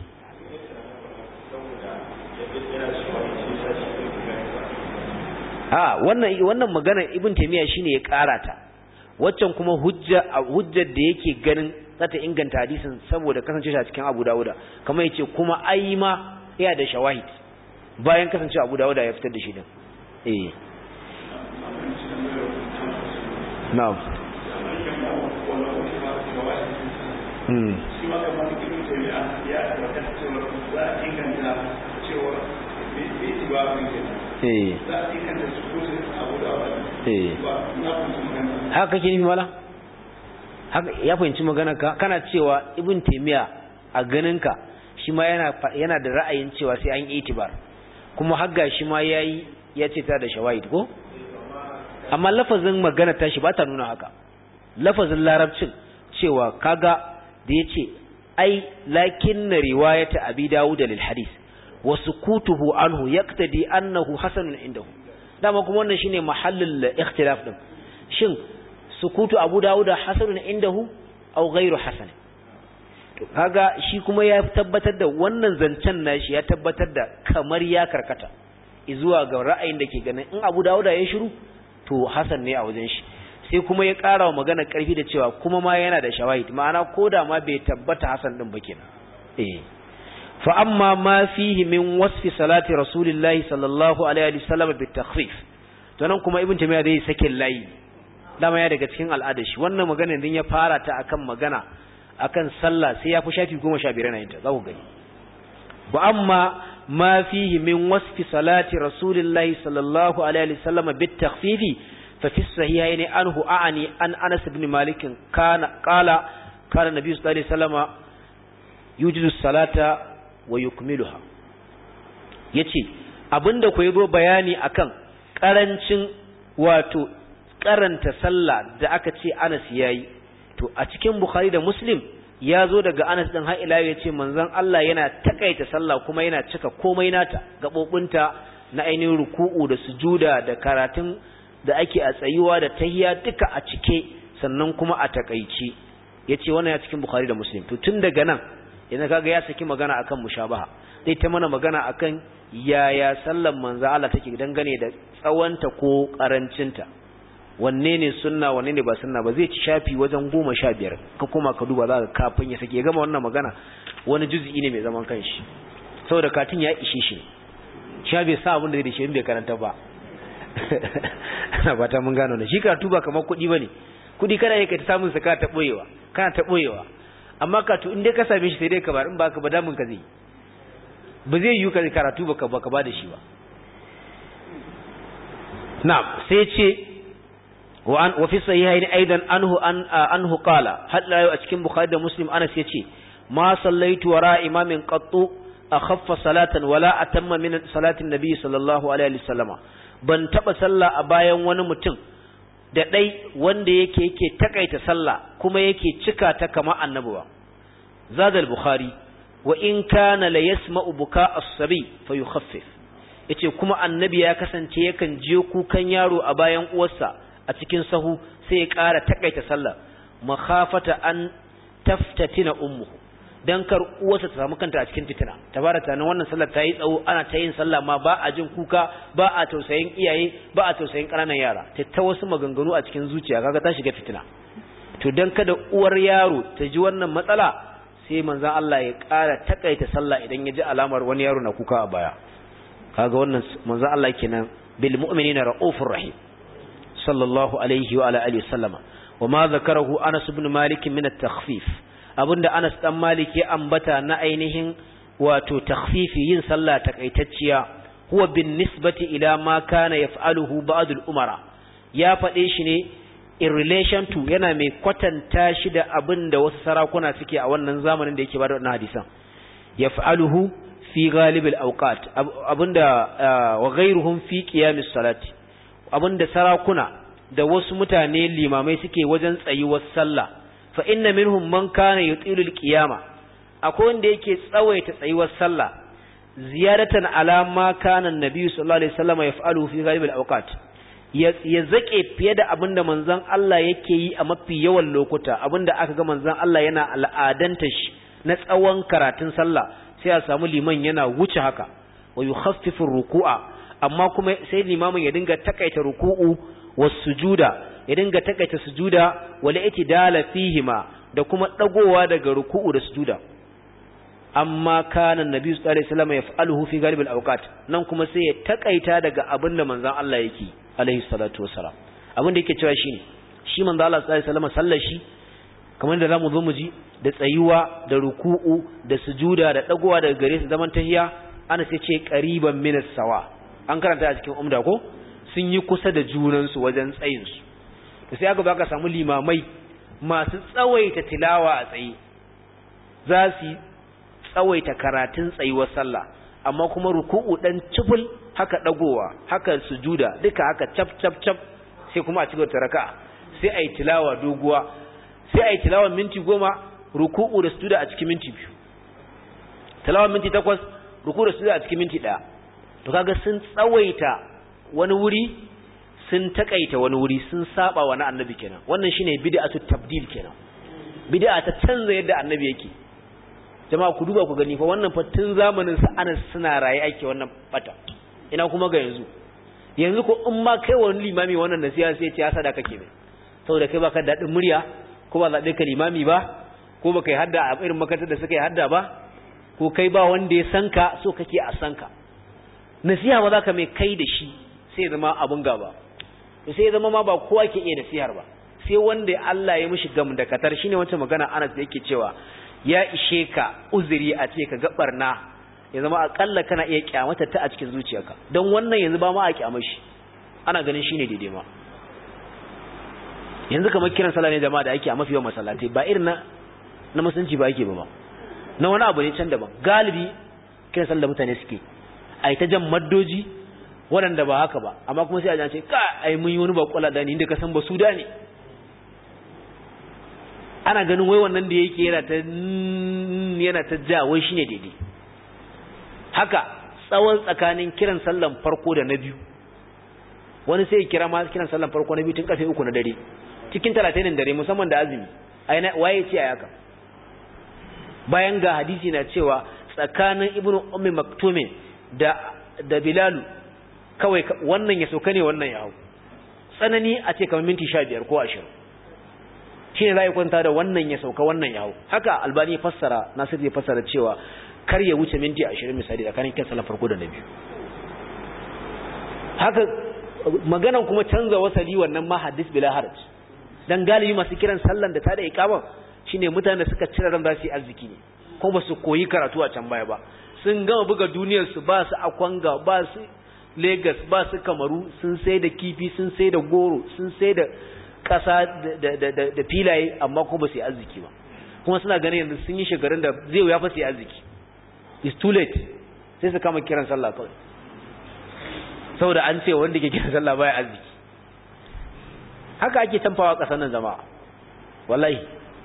a wannan wannan magana ibn taymiya shine ya karata waccan kuma hujja hujjar da yake ganin zata inganta hadisin saboda kasance shi a cikin Abu Dawuda kamar yace kuma ai ma iya da shawahid bayan kasance Abu Dawuda ya fitar da shi din eh na'am hmm shi ma kamar ibn taymiya ya tabbata cewa za a inganta cewa bai ci ba mun eh za a inganta su ko abu da wani eh ba na kuma magana haka kake nufi mala haka ya fahimci magana ka kana cewa ibn taymiya a ganinka shi ma yana yana da ra'ayin cewa sai an yi itibar kuma hagga shi ma yayi ya ce ta da shawahid ko amma lafazin magana ta shi ba ta nuna haka lafazin larabcin cewa kaga da yace ai lakin na riwayata abi dawud lil hadith wa sukutuhu anhu yaqtadi annahu hasanun indahu dama kuma wannan shine mahallul ikhtilaf din shin sukutu abu dawuda hasanun indahu aw ghairu hasan to kaga shi kuma ya tabbatar da wannan zancen nashi ya tabbatar da kamar ya karkata zuwa ga ra'ayin da ke ganin in abu dawuda ya shiru to hasan ne a wajen shi sai kuma ya ƙara wa magana ƙarfi da cewa kuma ma yana da shawahid ma'ana ko da ma bai tabbata hasan din ba kenan eh fa amma ma fihi min wasfi salati rasulillahi sallallahu alaihi wasallam bi takhfif to nan kuma ibn tamiya zai sakin layi dama ya daga cikin al'adar shi wannan magana din ya fara ta akan magana akan sallah sai ya fi shafi 15 na yinta za ku gani wa amma ma fihi min wasfi salati rasulillahi sallallahu alaihi wasallam bi takhfifi fa fi sahihaini anhu a'ani an Anas ibn Malik kana qala kana nabi sallallahu alaihi wasallam yujidu salata wa yukmiluha yace abinda ku yazo bayani akan karancin wato karanta sallah da aka ce Anas yayi to a cikin Bukhari da Muslim ya zo daga Anas din har ila yace manzon Allah yana takaita sallah kuma yana cika komai nata gabobinta na ainihin ruku'u da sujuda da karatun da ake a tsayuwa da tahiyya duka a cike sannan kuma a takaici yace wannan ya cikin Bukhari da Muslim to tun daga nan yanzu kaga ya saki magana akan mushabaha zai ta mana magana akan yaya sallan manzo Allah take dangane da tsawanta ko karancinta wanne ne sunna wanne ne ba sunna ba zai ci shafi wajen goma sha biyar ka koma ka duba za ka kafin ya sake gama wannan magana wani juz'i ne mai zaman kanshi saboda katin ya ishe shi sha bai sa abin da zai shi bai karanta ba ana fata mun gano da shi karatu ba kamar kuɗi bane kuɗi kana yake ta samun sa ka ta boyewa kana ta boyewa amma karatu in dai ka same shi sai dai ka bar in ba ka ba damun ka zai ba zai yi ka karatu ba ka ba ka ba da shi ba na'am sai ce وعن وفي الصحيحين ايضا انه ان انه قال هل لا cikin bukhari da muslim anas yace ma sallaitu wara imamin qattu akhaffa salatan wala atamma min salatin nabi sallallahu alaihi wasallama ban taba sallah a bayan wani mutum da dai wanda yake yake takaita sallah kuma yake cika ta kama annabi ba zada al-bukhari wa in kana la yasma'u buka as-sabi fayukhaffif yace kuma annabi ya kasance yakan je kukan yaro a bayan uwarsa a cikin sahu sai ya ƙara takaita sallah makhafata an taftatina ummuhu dan kar uwarsa ta samu kanta a cikin fitina tabarata nan wannan sallar ta yi tsawo ana ta yin sallah ma ba a jin kuka ba a tausayin iyaye ba a tausayin ƙananan yara ta ta wasu maganganu a cikin zuciya kaga ta shiga fitina to dan kada uwar yaro ta ji wannan matsala sai manzon Allah ya ƙara takaita sallah idan ya ji alamar wani yaro na kuka a baya kaga wannan manzon Allah kenan bil mu'minina raufur rahim sallallahu alaihi wa ala alihi sallama wa ma zakarahu Anas ibn Malik min at-takhfif abinda Anas dan Malik ya ambata na ainihin wato takhfifi yin sallah takaitacciya huwa bin nisbati ila ma kana yaf'aluhu ba'd al-umara ya fade shi ne in relation to yana mai kwatanta shi da abinda wasu sarakuna suke a wannan zamanin da yake bada wannan hadisan yaf'aluhu fi ghalib al-awqat abinda wa ghayruhum fi qiyam as-salati abinda sarakuna da wasu mutane limamai suke wajen tsayuwar sallah fa inna minhum man kana yutilu alqiyama akwai wanda yake tsawaita tsayuwar sallah ziyaratan ala ma kana annabi sallallahu alaihi wasallam yaf'alu fi ghalib alawqat ya zake fiye da abinda manzon Allah yake yi a mafi yawan lokuta abinda aka ga manzon Allah yana al'adanta shi na tsawon karatun sallah sai a samu liman yana wuce haka wa yukhaffifu ruku'a amma kuma sai limamin ya dinga takaita ruku'u was sujuda ya dinga takaita sujuda wala itidala fihima da kuma dagowa daga ruku'u da sujuda amma kana annabi sallallahu alaihi wasallam yaf'aluhu fi ghalib al-awqat nan kuma sai ya takaita daga abin da manzon Allah yake alaihi salatu wasalam abin da yake cewa shine shi manzon Allah sallallahu alaihi wasallam sallar shi kamar da zamu zo mu ji da tsayuwa da ruku'u da sujuda da dagowa daga gare su zaman tahiya ana sai ce qariban min sawa an karanta a cikin umda ko sun yi kusa da junansu wajen tsayinsu da sai aka baka samu limamai masu tsawaita tilawa a tsaye za su tsawaita karatun tsayuwar sallah amma kuma ruku'u dan ciful haka dagowa haka sujuda duka haka cap cap cap sai kuma a cikin raka'a sai ayi tilawa doguwa sai ayi tilawa minti goma ruku'u da sujuda a cikin minti biyu tilawa minti takwas ruku da sujada a cikin minti daya to kaga sun tsawaita wani wuri sun takaita wani wuri sun saba wa na annabi kenan wannan shine bid'atu tabdil kenan bid'a ta canza yadda annabi yake jama'a ku duba ku gani fa wannan fa tun zamanin sa Anas suna raye ake wannan bata ina kuma ga yanzu yanzu ko in ma kai wani limami wannan nasiha sai ya sada kake mai saboda kai baka dadin murya ko ba zabe ka limami ba ko baka yi hadda a irin makarantar da suka yi hadda ba ko kai ba wanda ya san ka so kake a san ka nasiha ba za ka mai kai da shi sai zama abun gaba sai zama ma ba kowa ke iya nasihar ba sai wanda Allah ya mishi gam da katar shine wancan magana Anas da yake cewa ya ishe ka uzuri a ce ka ga barna ya zama akalla kana iya kyamata ta a cikin zuciyarka don wannan yanzu ba ma a kyamar shi ana ganin shine daidai ma yanzu kamar kiran sallah ne jama'a da ake a mafi yawan masallatai ba irin na na musulunci ba ake ba ba na wani abu ne can daban galibi kiran sallah mutane suke a ta jan maddoji waɗanda ba haka ba amma kuma sai a ce ka ai mun yi wani bakwala da ni inda ka san ba su da ne ana ganin wai wannan da yake yana ta yana ta ja wai shine daidai haka tsawon tsakanin kiran sallan farko da na biyu wani sai ya kira ma kiran sallan farko na biyu tun karfe uku na dare cikin talatin dare musamman da azumi aina waye ce a haka bayan ga hadisi na cewa tsakanin ibnu ummi maktumin da da bilalu kawai wannan ya sauka ne wannan ya hau tsanani a ce kamar minti sha biyar ko ashirin shi ne za a kwanta da wannan ya sauka wannan ya hau haka albani ya fassara nasir ya fassara cewa kar ya wuce minti ashirin misali tsakanin kyan sallar farko da na biyu haka maganan kuma canza wasali wannan ma hadis bila haraj dan galibi masu kiran sallan da ta da iqama shine mutanen da suka cire ran za su yi arziki ne kuma ba su koyi karatu a can baya ba sun gama buga duniyar su ba su akwanga ba su Lagos ba su kamaru sun sai da kifi sun sai da goro sun sai da ƙasa da filaye amma kuma ba su yi arziki ba kuma suna ganin yanzu sun yi shekarun da zai wuya fa su yi arziki it's too late sai su kama kiran sallah kawai saboda an ce wanda ke kiran sallah baya arziki haka ake tamfawa ƙasar nan jama'a wallahi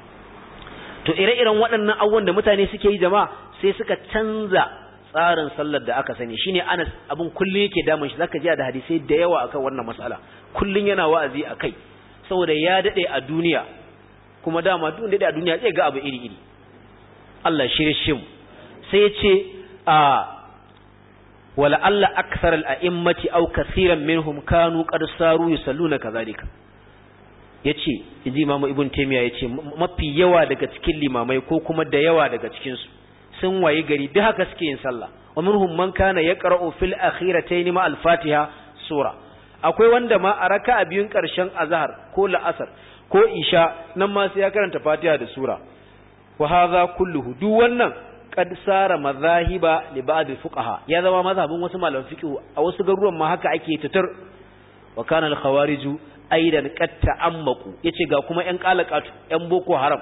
to ire-iren waɗannan abubuwan da mutane suke yi jama'a sai suka canza tsarin sallar da aka sani shine Anas abin kullun yake damun shi zaka ji da hadisai da yawa akan wannan mas'ala kullun yana wa'azi akai saboda ya dade a duniya kuma dama duk dade a duniya zai ga abu iri iri Allah shirye shi mu sai yace a wala alla akthar al a'immati aw kaseeran minhum kanu qad saru yusalluna kadhalika yace inji imamu ibn taymiya yace mafi yawa daga cikin limamai ko kuma da yawa daga cikin su sun waye gari duk haka suke yin sallah wa minhum man kana yaqra'u fil akhiratayn ma al-fatiha sura akwai wanda ma a raka'a biyun karshen azhar ko la'asar ko isha nan ma sai ya karanta fatiha da sura wa hadha kulluhu duk wannan qad sara madhahiba li ba'd al-fuqaha ya zama mazhabin wasu malaman fiqh a wasu garuruwan ma haka ake tutar wa kana al-khawariju aidan qad ta'ammaku yace ga kuma yan qalaqatu yan boko haram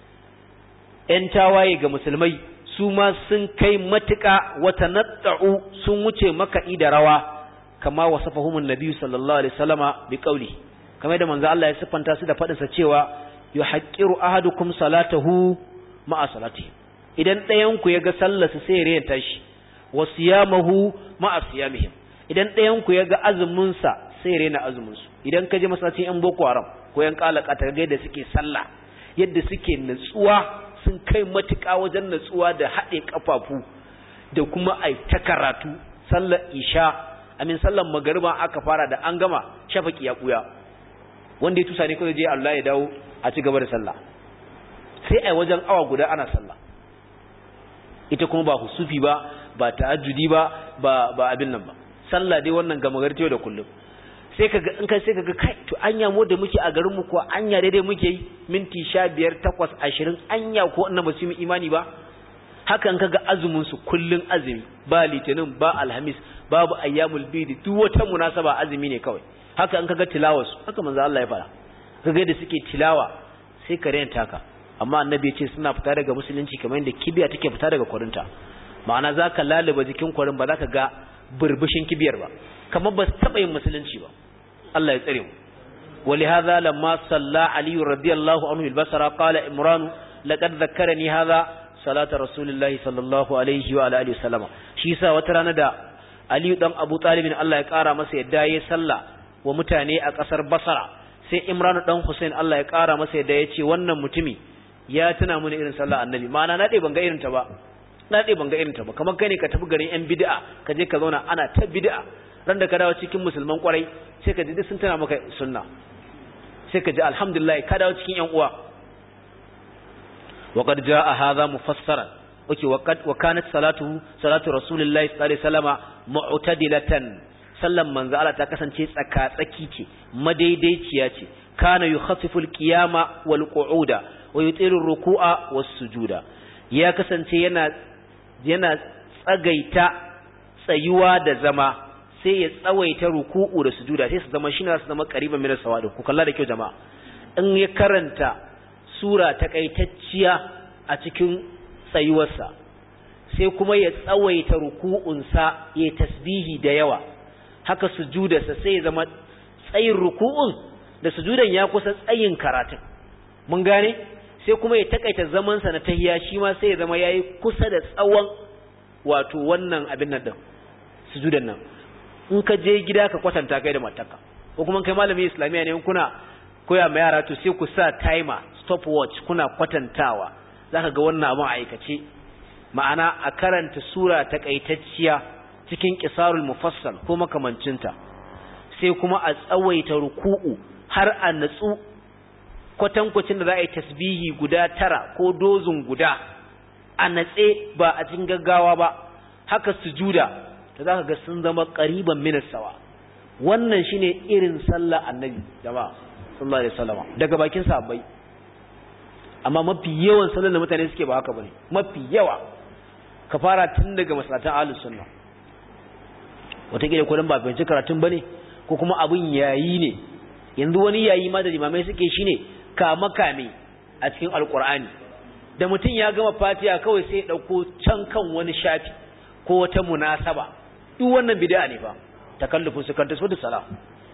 yan tawaye ga musulmai su ma sun kai matuƙa wata natta'u sun wuce makaɗi da rawa kama wasafahumun nabi sallallahu alaihi wasallama bi qauli kamar da manzo Allah ya siffanta su da fadin sa cewa yuhaqqiru ahadukum salatahu ma'a salati idan ɗayan ku yaga sallarsa sai ya rayanta shi wa siyamahu ma'a siyamihim idan ɗayan ku yaga azumin sa sai ya rena azumin su idan ka je masallacin yan boko haram ko yan kalaka ta ga yadda suke sallah yadda suke nutsuwa sun kai matuƙa wajen natsuwa da haɗe ƙafafu da kuma ai ta karatu sallar isha amin sallar magariba aka fara da an gama shafaki ya ɓuya wanda ya tusa ne kawai je Allah ya dawo a ci gaba da sallah sai ai wajen awa guda ana sallah ita kuma ba husufi ba ba ta'ajjudi ba ba ba abin nan ba sallah dai wannan gama gari da kullum sai kaga in kai sai kaga kai to anya mu da muke a garin mu ko anya daidai muke yi minti 15 8 20 anya ko annan ba su yi imani ba hakan kaga azumin su kullun azumi ba litinin ba alhamis babu ayyamul bid duk wata munasaba azumi ne kawai haka an kaga tilawar su haka manzo Allah ya fara kaga da suke tilawa sai ka renta ka amma annabi ya ce suna fita daga musulunci kamar yadda kibiya take fita daga kwarinta ma'ana zaka laluba jikin kwarin ba zaka ga burbushin kibiyar ba kamar ba su taɓa yin musulunci ba Allah ya tsare mu ولهذا لما صلى علي رضي الله عنه البصرة قال إمران لقد ذكرني هذا صلاة رسول الله صلى الله عليه وعلى آله وسلم shi yasa wata rana da Aliyu dan Abu Talib Allah ya kara masa yadda yayi sallah wa mutane a kasar Basra sai Imran dan Hussein Allah ya kara masa yadda ya ce wannan mutumi ya tuna mini irin sallah annabi ma'ana na dai ban ga irin ta ba na dai ban ga irin ta ba kamar kai ne ka tafi garin yan bid'a ka je ka zauna ana ta bid'a ran da ka dawo cikin musulman kwarai sai ka ji duk sun tana maka sunna sai ka ji alhamdulillah ka dawo cikin yan uwa wa qad jaa hadha mufassaran okay wa qad wa kanat salatuhu salatu rasulillahi sallallahu alaihi wasallama mu'tadilatan sallan manzo Allah ta kasance tsaka tsaki ce madaidaiciya ce kana yukhaffifu al-qiyama wal qu'uda wa yutiru ar-ruku'a was-sujuda ya kasance yana yana tsagaita tsayuwa da zama sai ya tsawaita ruku'u da sujuda sai su zama shine su zama qariban min as-sawadi ku kalla da kyau jama'a in ya karanta sura takaitacciya a cikin tsayuwarsa sai kuma ya tsawaita ruku'unsa ya tasbihi da yawa haka sujudarsa sai ya zama tsayin ruku'un da sujudan ya kusa tsayin karatun mun gane sai kuma ya takaita zamansa na tahiya shi ma sai ya zama yayi kusa da tsawon wato wannan abin nan din sujudan nan in ka je gida ka kwatanta kai da matarka ko kuma kai malamin islamiya ne kuna koya ma yara to sai ku sa timer stopwatch kuna kwatantawa zaka ga wannan abun aikace ma'ana a karanta sura takaitacciya cikin qisarul mufassal ko makamancinta sai kuma a tsawaita ruku'u har a natsu kwatankwacin da za a yi tasbihi guda tara ko dozin guda a natse ba a cikin gaggawa ba haka sujuda da za ka ga sun zama ƙariban minasawa wannan shine irin sallah annabi jama'a sallallahu alaihi wasallam daga bakin sahabbai amma mafi yawan sallar da mutane suke ba haka bane mafi yawa ka fara tun daga masallatan ahlus sunna wataƙila ko dan ba fahimci karatun bane ko kuma abun yayi ne yanzu wani yayi ma da limamai suke shine kama kame a cikin alqur'ani da mutum ya gama fatiha kawai sai ya dauko can kan wani shafi ko wata munasaba duk wannan bid'a ne fa takallufin su kanta da sala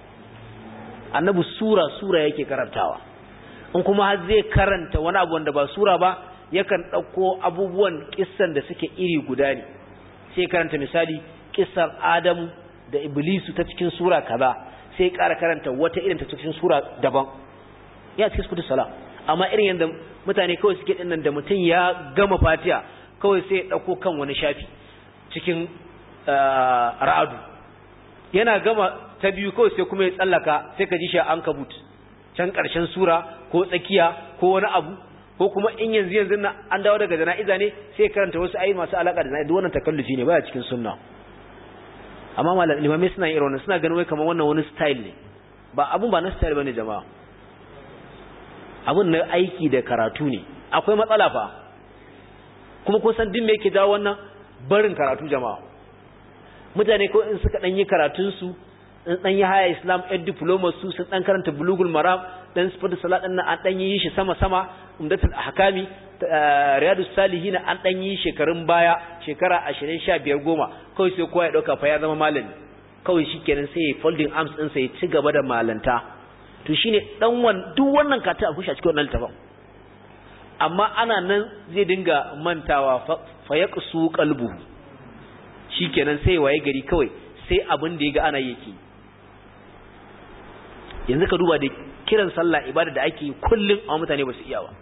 annabi sura sura yake karantawa in kuma har zai karanta wani abu wanda ba sura ba yakan dauko abubuwan kissan da suke iri guda ne sai karanta misali kissar Adamu da Iblisu ta cikin sura kaza sai ƙara karanta wata irin ta cikin sura daban ya cikin sukutu sala amma irin yadda mutane kawai suke dinnan da mutum ya gama fatiha kawai sai ya dauko kan wani shafi cikin ra'adu yana gama ta biyu kawai sai kuma ya tsallaka sai ka ji shi an kabut can ƙarshen sura ko tsakiya ko wani abu ko kuma in yanzu yanzu na an dawo daga jana'iza ne sai karanta wasu ayi masu alaka da jana'iza wannan takallufi ne baya cikin sunna amma malam limamai suna irin wannan suna ganin wai kamar wannan wani style ne ba abun ba na style bane jama'a abun na aiki da karatu ne akwai matsala fa kuma ko san din me yake jawo wannan barin karatu jama'a mutane ko in suka dan yi karatun su in dan yi haya islam ed diploma su sun dan karanta bulugul maram dan sifatu salat din an dan yi shi sama sama umdatul ahkami riyadus salihin an dan yi shekarun baya shekara 20 15 goma kawai sai kowa ya dauka fa ya zama malami kawai shikenan sai ya folding arms din sai ya ci gaba da malanta to shine dan wan duk wannan kata a kusha cikin wannan littafin amma ana nan zai dinga mantawa fa yaqsu qalbuhu shikenan sai waye gari kawai sai abin da yaga ana yake yanzu ka duba da kiran sallah ibada da ake kullum a mutane ba su iya ba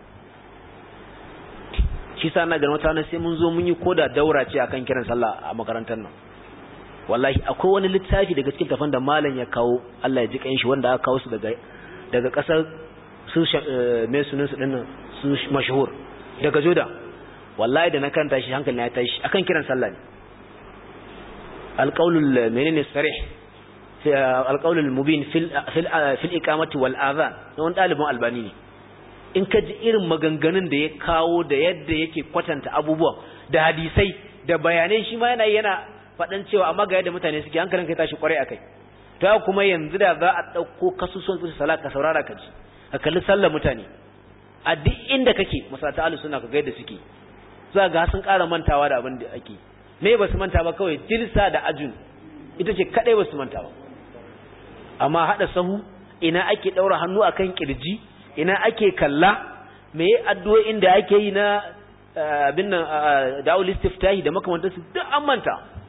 shi sa na ga mutane sai mun zo mun yi koda daura ce akan kiran sallah a makarantar nan wallahi akwai wani littafi daga cikin tafan da malam ya kawo Allah ya ji kan shi wanda aka kawo su daga daga kasar su mai sunan su dinnan su mashhur daga joda wallahi da na karanta shi hankali ya tashi akan kiran sallah ne alqaulul menene sarih fi alqaulul mubin fil fil fil iqamati wal adhan wani dalibin albani ne in ka ji irin maganganun da ya kawo da yadda yake kwatanta abubuwan da hadisai da bayanai shi ma yana yana faɗan cewa amma ga yadda mutane suke hankalin kai tashi kwarai akai to kuma yanzu da za a ɗauko kasusuwan su salat ka saurara ka ji ka kalli sallar mutane a duk inda kake masallata ahlus sunna ka ga yadda suke za ga sun ƙara mantawa da abin da ake me ba su manta ba kawai jilsa da ajun ita ce kadai ba su manta ba amma hada sahu ina ake daura hannu akan kirji ina ake kalla me addu'o'in da ake yi na abin nan da'ul istiftahi da makamantansu duk an manta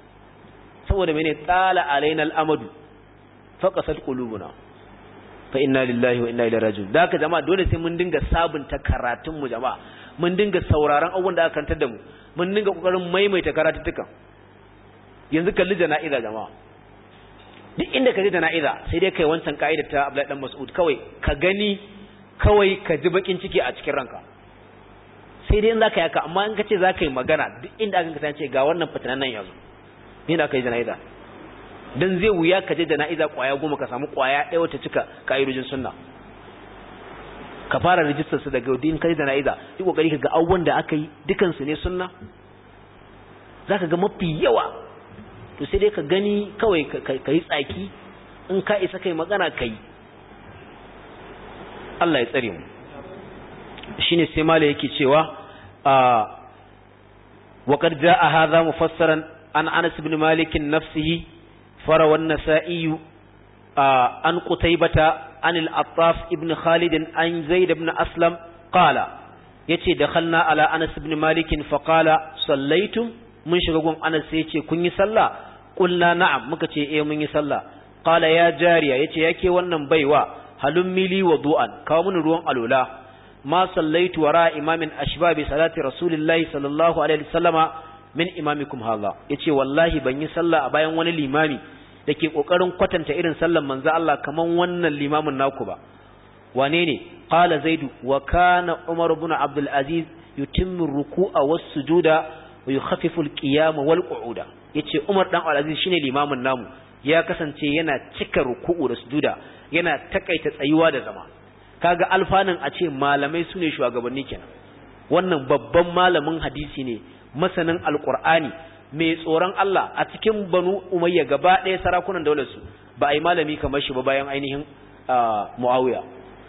saboda mene tsala alaina al'amadu faqasat qulubuna fa inna lillahi wa inna ilaihi raji'un da haka jama'a dole sai mun dinga sabunta karatun mu jama'a mun dinga sauraron abubuwan da aka karantar da mu mun dinga kokarin maimaita karatuttukan yanzu kalli jana'iza jama'a duk inda ka je jana'iza sai dai kai wancan ka'ida ta Abdullahi dan Mas'ud kawai ka gani kawai ka ji bakin ciki a cikin ranka sai dai in zaka yaka amma in ka ce zaka yi magana duk inda aka kasance ga wannan fitinan nan yanzu ni da aka yi jana'iza dan zai wuya ka je jana'iza kwaya goma ka samu kwaya ɗaya wata cika ka'idojin sunna ka fara rijistar su daga din kai jana'iza yi kokari ka ga abubuwan da aka yi dukan su ne sunna zaka ga mafi yawa to sai dai ka gani kawai ka yi tsaki in ka isa kai magana kai Allah ya tsare mu shine sai mala yake cewa wa qad jaa hadha mufassaran an Anas ibn Malik nafsihi fara wan nasa'i an qutaybata an al-Attaf ibn Khalid an Zaid ibn Aslam qala yace dakhalna ala Anas ibn Malik fa qala sallaitum mun shiga gun Anas sai yace kun yi sallah qulna na'am muka ce eh mun yi sallah qala ya jariya yace yake wannan baiwa halum mili wudu'an kawo mun ruwan alula ma sallaitu wara imamin ashba bi salati rasulillahi sallallahu alaihi wasallama min imamikum hadha yace wallahi ban yi sallah a bayan wani limami dake kokarin kwatanta irin sallan manzo Allah kaman wannan limamin naku ba wane ne qala zaidu wa kana umar ibn abdul aziz yutimmu ruku'a was sujuda wa yukhaffifu al qiyama wal qu'uda yace umar dan al aziz shine limamin namu ya kasance yana cika ruku'u da sujuda yana takaita tsayuwa da zama kaga alfanin a ce malamai su ne shugabanni kenan wannan babban malamin hadisi ne masanin alkur'ani mai tsoron Allah a cikin banu umayya gaba ɗaya sarakunan daular su ba a yi malami kamar shi ba bayan ainihin muawiya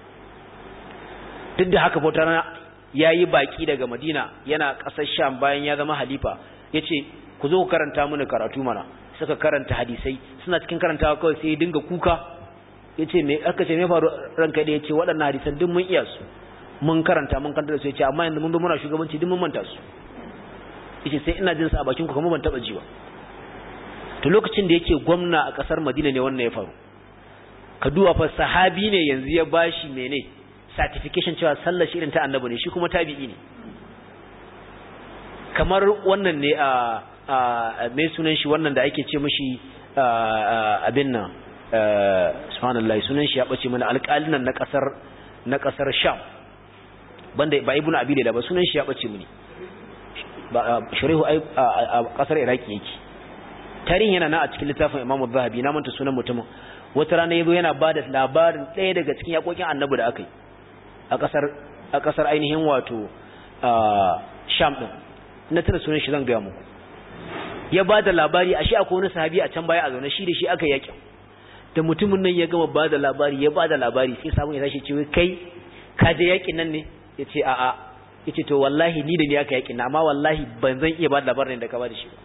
duk da haka bautar ya yi baki daga madina yana ƙasar sham bayan ya zama halifa ya ce ku zo ku karanta mini karatu mana suka karanta hadisai suna cikin karantawa kawai sai ya dinga kuka ya ce me aka ce me faru ranka da ya ce waɗannan hadisan duk mun iya su mun karanta mun karanta da su ya ce amma yanzu mun zo muna shugabanci duk mun manta su ya ce sai ina jin sa a bakin ku kamar ban taɓa ji ba to lokacin da yake gwamna a ƙasar madina ne wannan ya faru ka duba fa sahabi ne yanzu ya bashi mene certification cewa sallar shi irin ta annabi ne shi kuma tabi'i ne kamar wannan ne a mai sunan shi wannan da ake ce mashi abin nan subhanallah sunan shi ya bace mana alƙalin nan na kasar na kasar Sham banda ba ibnu abi da ba sunan shi ya bace mini ba sharihu ai a kasar Iraki yake tarihin yana na a cikin littafin Imam Az-Zahabi na manta sunan mutumin wata rana yazo yana bada labarin ɗaya daga cikin yakokin Annabi da aka yi a kasar a kasar ainihin wato Sham din na tana sunan shi zan ga muku ya bada labari ashe akwai wani sahabi a can baya a zaune shi da shi aka yakin da mutumin nan ya gama ba da labari ya ba da labari sai samun ya tashi cewa kai ka je yakin nan ne ya ce a'a ya ce to wallahi ni da ni aka yakin na amma wallahi ban zan iya ba da labarin da ka ba da shi ba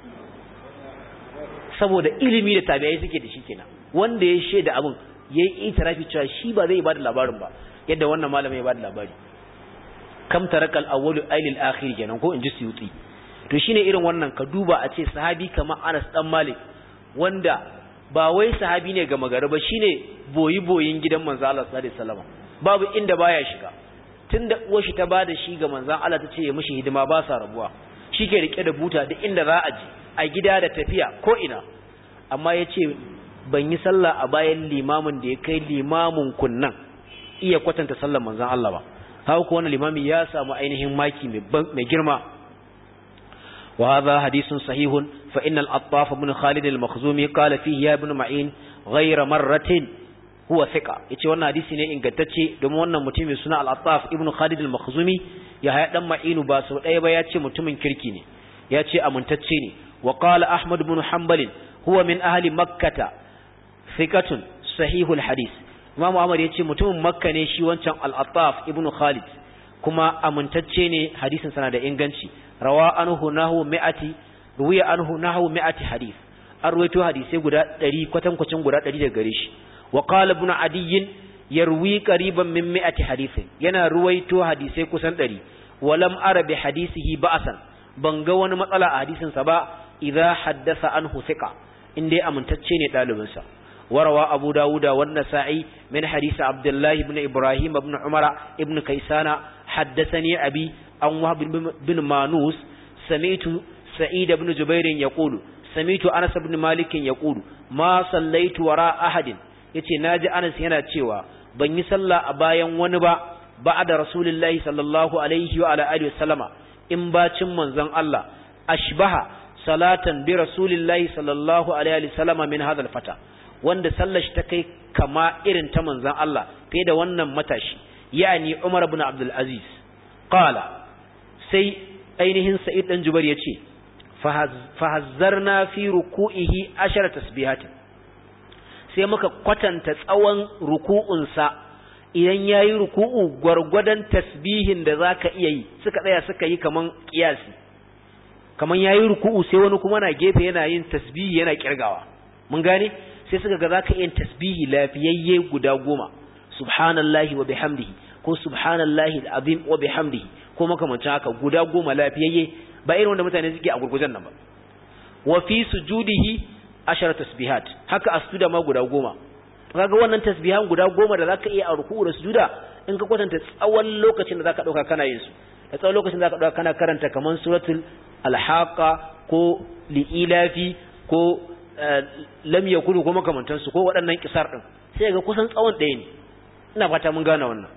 saboda ilimi da tabi'ai suke da shi kenan wanda ya shaida abin ya yi itirafi cewa shi ba zai ba da labarin ba yadda wannan malamin ya ba da labari kam tarakal awwalu ailil akhir kenan ko in ji suyuti to shine irin wannan ka duba a ce sahabi kamar Anas dan Malik wanda ba wai sahabi ne ga magari ba shine boyi boyin gidan manzo Allah sallallahu alaihi wasallam babu inda baya shiga tunda uwar shi ta bada shi ga manzon Allah ta ce ya mishi hidima ba sa rabuwa shike rike da buta duk inda za a je a gida da tafiya ko ina amma yace ban yi sallah a bayan limamin da ya kai limamin kunnan iya kwatanta sallar manzon Allah ba haka ko wannan limami ya samu ainihin maki mai girma وهذا حديث صحيح فإن الأطاف بن خالد المخزومي قال فيه يا ابن معين غير مرة هو ثقة yace wannan hadisi ne ingantacce domin wannan mutumin suna al-Attaf ibn Khalid al-Makhzumi ya haya dan Ma'inu ba sau ɗaya ba yace mutumin kirki ne yace amintacce ne wa qala Ahmad ibn Hanbal huwa min ahli Makkah thiqatun sahihul hadith Imam Ahmad yace mutumin Makka ne shi wancan al-Attaf ibn Khalid kuma amintacce ne hadisin sana da inganci rawa anhu nahu mi'ati ruwiya anhu nahu mi'ati hadith an ruwaito hadisai guda 100 kwatankwacin guda 100 daga gare shi wa qala ibn adiy yarwi qariban min mi'ati hadith yana ruwaito hadisai kusan 100 walam ara bi hadisihi ba'san ban ga wani matsala a hadisin sa ba idza haddasa anhu thiqa in dai amintacce ne ɗalibinsa warawa abu dawuda wan nasa'i min hadisi abdullah ibn ibrahim ibn umara ibn kaisana haddathani abi an wahab bin manus sami'tu sa'id ibn jubair yaqulu sami'tu anas ibn malik yaqulu ma sallaitu wara ahadin yace naji anas yana cewa ban yi sallah a bayan wani ba ba'da rasulullahi sallallahu alaihi wa ala alihi wasallama in bacin manzon Allah ashbaha salatan bi rasulillahi sallallahu alaihi wa sallama min hadha fata wanda sallar shi ta kai kama irin ta manzon Allah fiye da wannan matashi yani Umar ibn Abdul Aziz qala sai ainihin Sa'id dan Jubair yace fahazzarna fi ruku'ihi ashara tasbihatin sai muka kwatanta tsawon ruku'unsa idan ya yi ruku'u gwargwadon tasbihin da za ka iya yi suka tsaya suka yi kaman ƙiyasi kaman ya yi ruku'u sai wani kuma na gefe yana yin tasbihi yana ƙirgawa mun gane sai suka ga za ka yin tasbihi lafiyayye guda goma subhanallahi wa bihamdihi ko subhanallahi azim wa bihamdihi ko makamancin haka guda goma lafiyayye ba irin wanda mutane suke a gurgujen nan ba wa fi sujudihi ashara tasbihat haka a sujuda ma guda goma kaga wannan tasbihan guda goma da zaka iya a ruku'u da sujuda in ka kwatanta tsawon lokacin da zaka dauka kana yin su da tsawon lokacin da zaka dauka kana karanta kaman suratul alhaqa ko liilafi ko lam yakulu ko makamantan su ko waɗannan kisar din sai ga kusan tsawon ɗaya ne ina fata mun gane wannan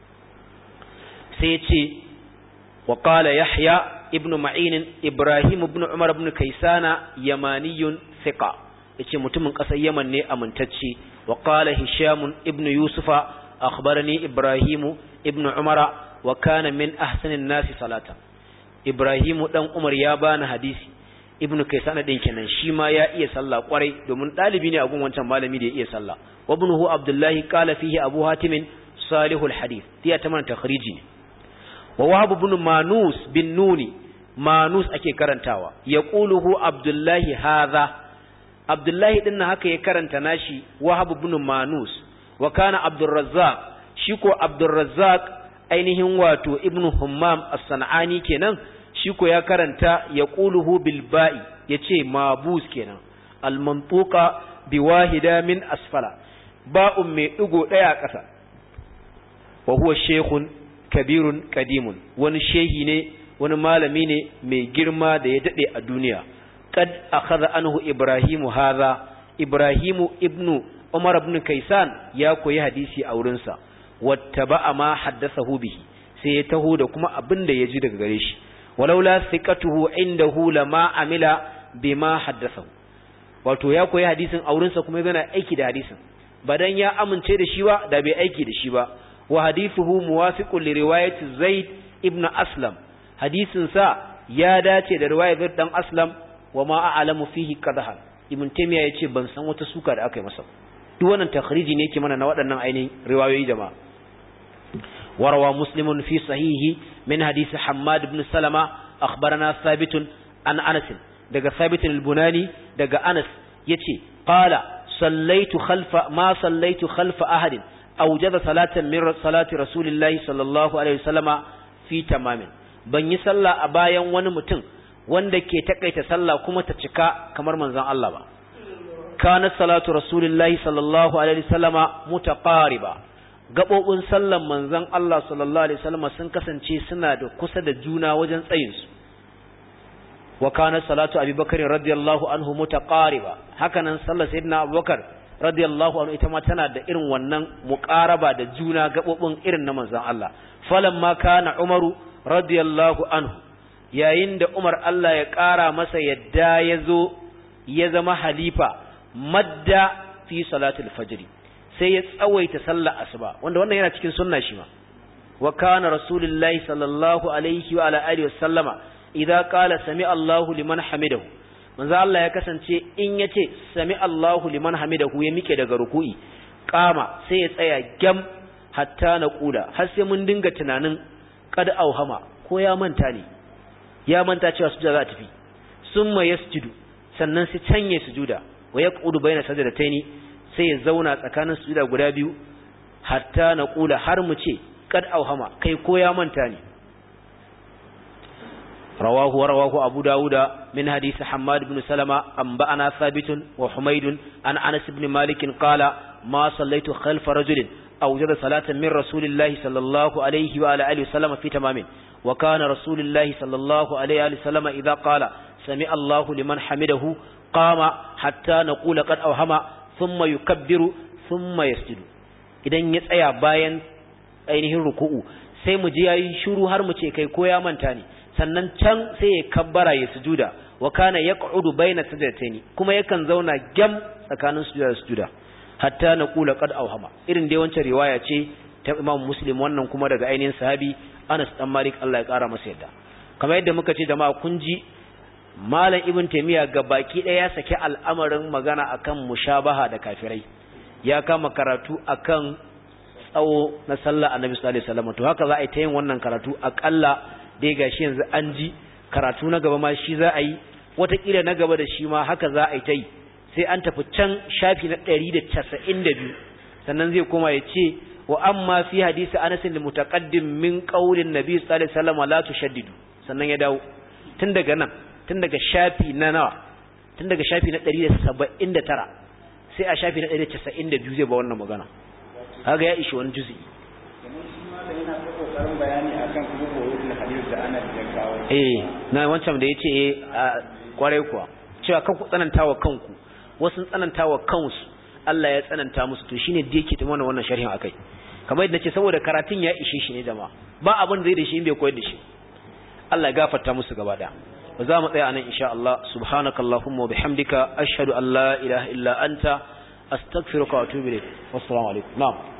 sai ya ce wa qala yahya ibnu ma'in ibrahim ibn umar ibn kaisana yamaniyun thiqa yace mutumin ƙasar yaman ne amintacce wa qala hisham ibn yusufa akhbarani ibrahim ibn umar wa kana min ahsanin nasi salata ibrahim dan umar ya bani hadisi ibn kaisana din kenan shi ma ya iya sallah kwarai domin dalibi ne a gun wancan malami da ya iya sallah wa ibnuhu abdullahi qala fihi abu hatim salihul hadith tiya ta man takhriji wa wahab ibn manus bin nuni manus ake karantawa ya ƙuluhu abdullahi haza abdullahi ɗin na haka ya karanta nashi wahab ibn manus wa kana abdurrazzaq shi ko abdurrazzaq ainihin wato ibn hummam as-sanani kenan shi ko ya karanta ya ƙuluhu bil ba'i yace mabus kenan al-mantuqa bi wahida min asfala ba'un mai digo daya a ƙasa wa huwa shaykhun kabirun qadimun wani shehi ne wani malami ne mai girma da ya dade a duniya qad akhadha anhu ibrahimu hadha ibrahimu ibnu umar ibn kaisan ya koyi hadisi a wurin sa wattaba ma haddathahu bihi sai ya taho da kuma abin da ya ji daga gare shi walaula thiqatuhu indahu lama amila bima haddathahu wato ya koyi hadisin a wurin sa kuma yana aiki da hadisin badan ya amince da shi ba da bai aiki da shi ba wa hadithuhu muwafiqun li riwayati zaid ibn aslam hadisin sa ya dace da riwayar Zaid dan Aslam wa ma a'lamu fihi qadha Ibn Taymiyyah yace ban san wata suka da aka yi masa duk wannan takhriji ne yake mana na waɗannan ainihin riwayoyi jama'a warawa muslimun fi sahihi min hadisi Hammad ibn Salama akhbarana Thabit an Anas daga Thabit al-Bunani daga Anas yace qala sallaitu khalfa ma sallaitu khalfa ahadin awjada salatan min salati rasulillahi sallallahu alaihi wasallama fi tamamin ban yi sallah a bayan wani mutum wanda ke takaita sallah kuma ta cika kamar manzon Allah ba kana salatu rasulillahi sallallahu alaihi wasallama mutaqariba gabobin sallan manzon Allah sallallahu alaihi wasallama sun kasance suna da kusa da juna wajen tsayin su wa kana salatu abubakar radiyallahu anhu mutaqariba hakanan sallar sayyidina abubakar radiyallahu anhu ita ma tana da irin wannan muqaraba da juna gabobin irin na manzon Allah falamma kana umaru radiyallahu anhu yayin da Umar Allah ya ƙara masa yadda ya zo ya zama halifa madda fi salatul fajri sai ya tsawaita sallar asuba wanda wannan yana cikin sunna shi ma wa kana rasulullahi sallallahu alaihi wa ala alihi wasallama idza qala sami Allahu liman hamidahu manzo Allah ya kasance in yace sami Allahu liman hamidahu ya mike daga ruku'i kama sai ya tsaya gam hatta na kuda har sai mun dinga tunanin kad auhama ko ya manta ne ya manta cewa sujuda za ta tafi summa yasjudu sannan sai canye sujuda wa yaqudu baina sajdataini sai ya zauna tsakanin sujuda guda biyu hatta na kula har mu ce kad auhama kai ko ya manta ne رواه ورواه أبو داود من حديث حماد بن سلمة أنبأنا ثابت وحميد عن أنس بن مالك قال ما صليت خلف رجل أوجد صلاة من رسول الله صلى الله عليه وعلى آله وسلم في تمام وكان رسول الله صلى الله عليه وآله وسلم إذا قال سمع الله لمن حمده قام حتى نقول قد أوهم ثم يكبر ثم يسجد idan ya tsaya bayan ainihin ruku'u sai mu ji yayi shiru har mu ce kai ko ya manta ne sannan can sai ya kabbara ya sujuda wa kana yaq'udu baina sajdataini kuma yakan zauna gam tsakanin sujuda da sujuda hatta naqula qad awhama irin dai wancan riwaya ce ta Imam Muslim wannan kuma daga ainihin sahabi Anas dan Malik Allah ya kara masa yadda kamar yadda muka ce jama'a kun ji Malam Ibn Taymiyyah ga baki ɗaya ya saki al'amarin magana akan mushabaha da kafirai ya kama karatu akan tsawo na sallah Annabi sallallahu alaihi wasallam to haka za a yi ta yin wannan karatu akalla dai gashi yanzu an ji karatu na gaba ma shi za a yi watakila na gaba da shi ma haka za a yi ta yi sai an tafi can shafi na ɗari da casa'in da biyu sannan zai koma ya ce wa amma fi hadisi anasin da mutaƙaddim min ƙaunin nabi sallallahu alaihi wasallam la tushaddidu sannan ya dawo tun daga nan tun daga shafi na nawa tun daga shafi na ɗari da saba'in da tara sai a shafi na ɗari da casa'in da biyu zai ba wannan magana kaga ya ishi wani juzi eh na wancan da yace eh kwarai kuwa cewa kan ku tsanantawa kanku wasu tsanantawa kansu Allah ya tsananta musu to shine da yake ta mana wannan sharhin akai kamar yadda nace saboda karatun ya ishe shi ne jama'a ba abin da zai da shi in bai koyar da shi Allah ya gafarta musu gaba daya ba za mu tsaya anan insha Allah subhanakallahumma wa bihamdika ashhadu an la ilaha illa anta astaghfiruka wa atubu ilayk wassalamu alaikum na'am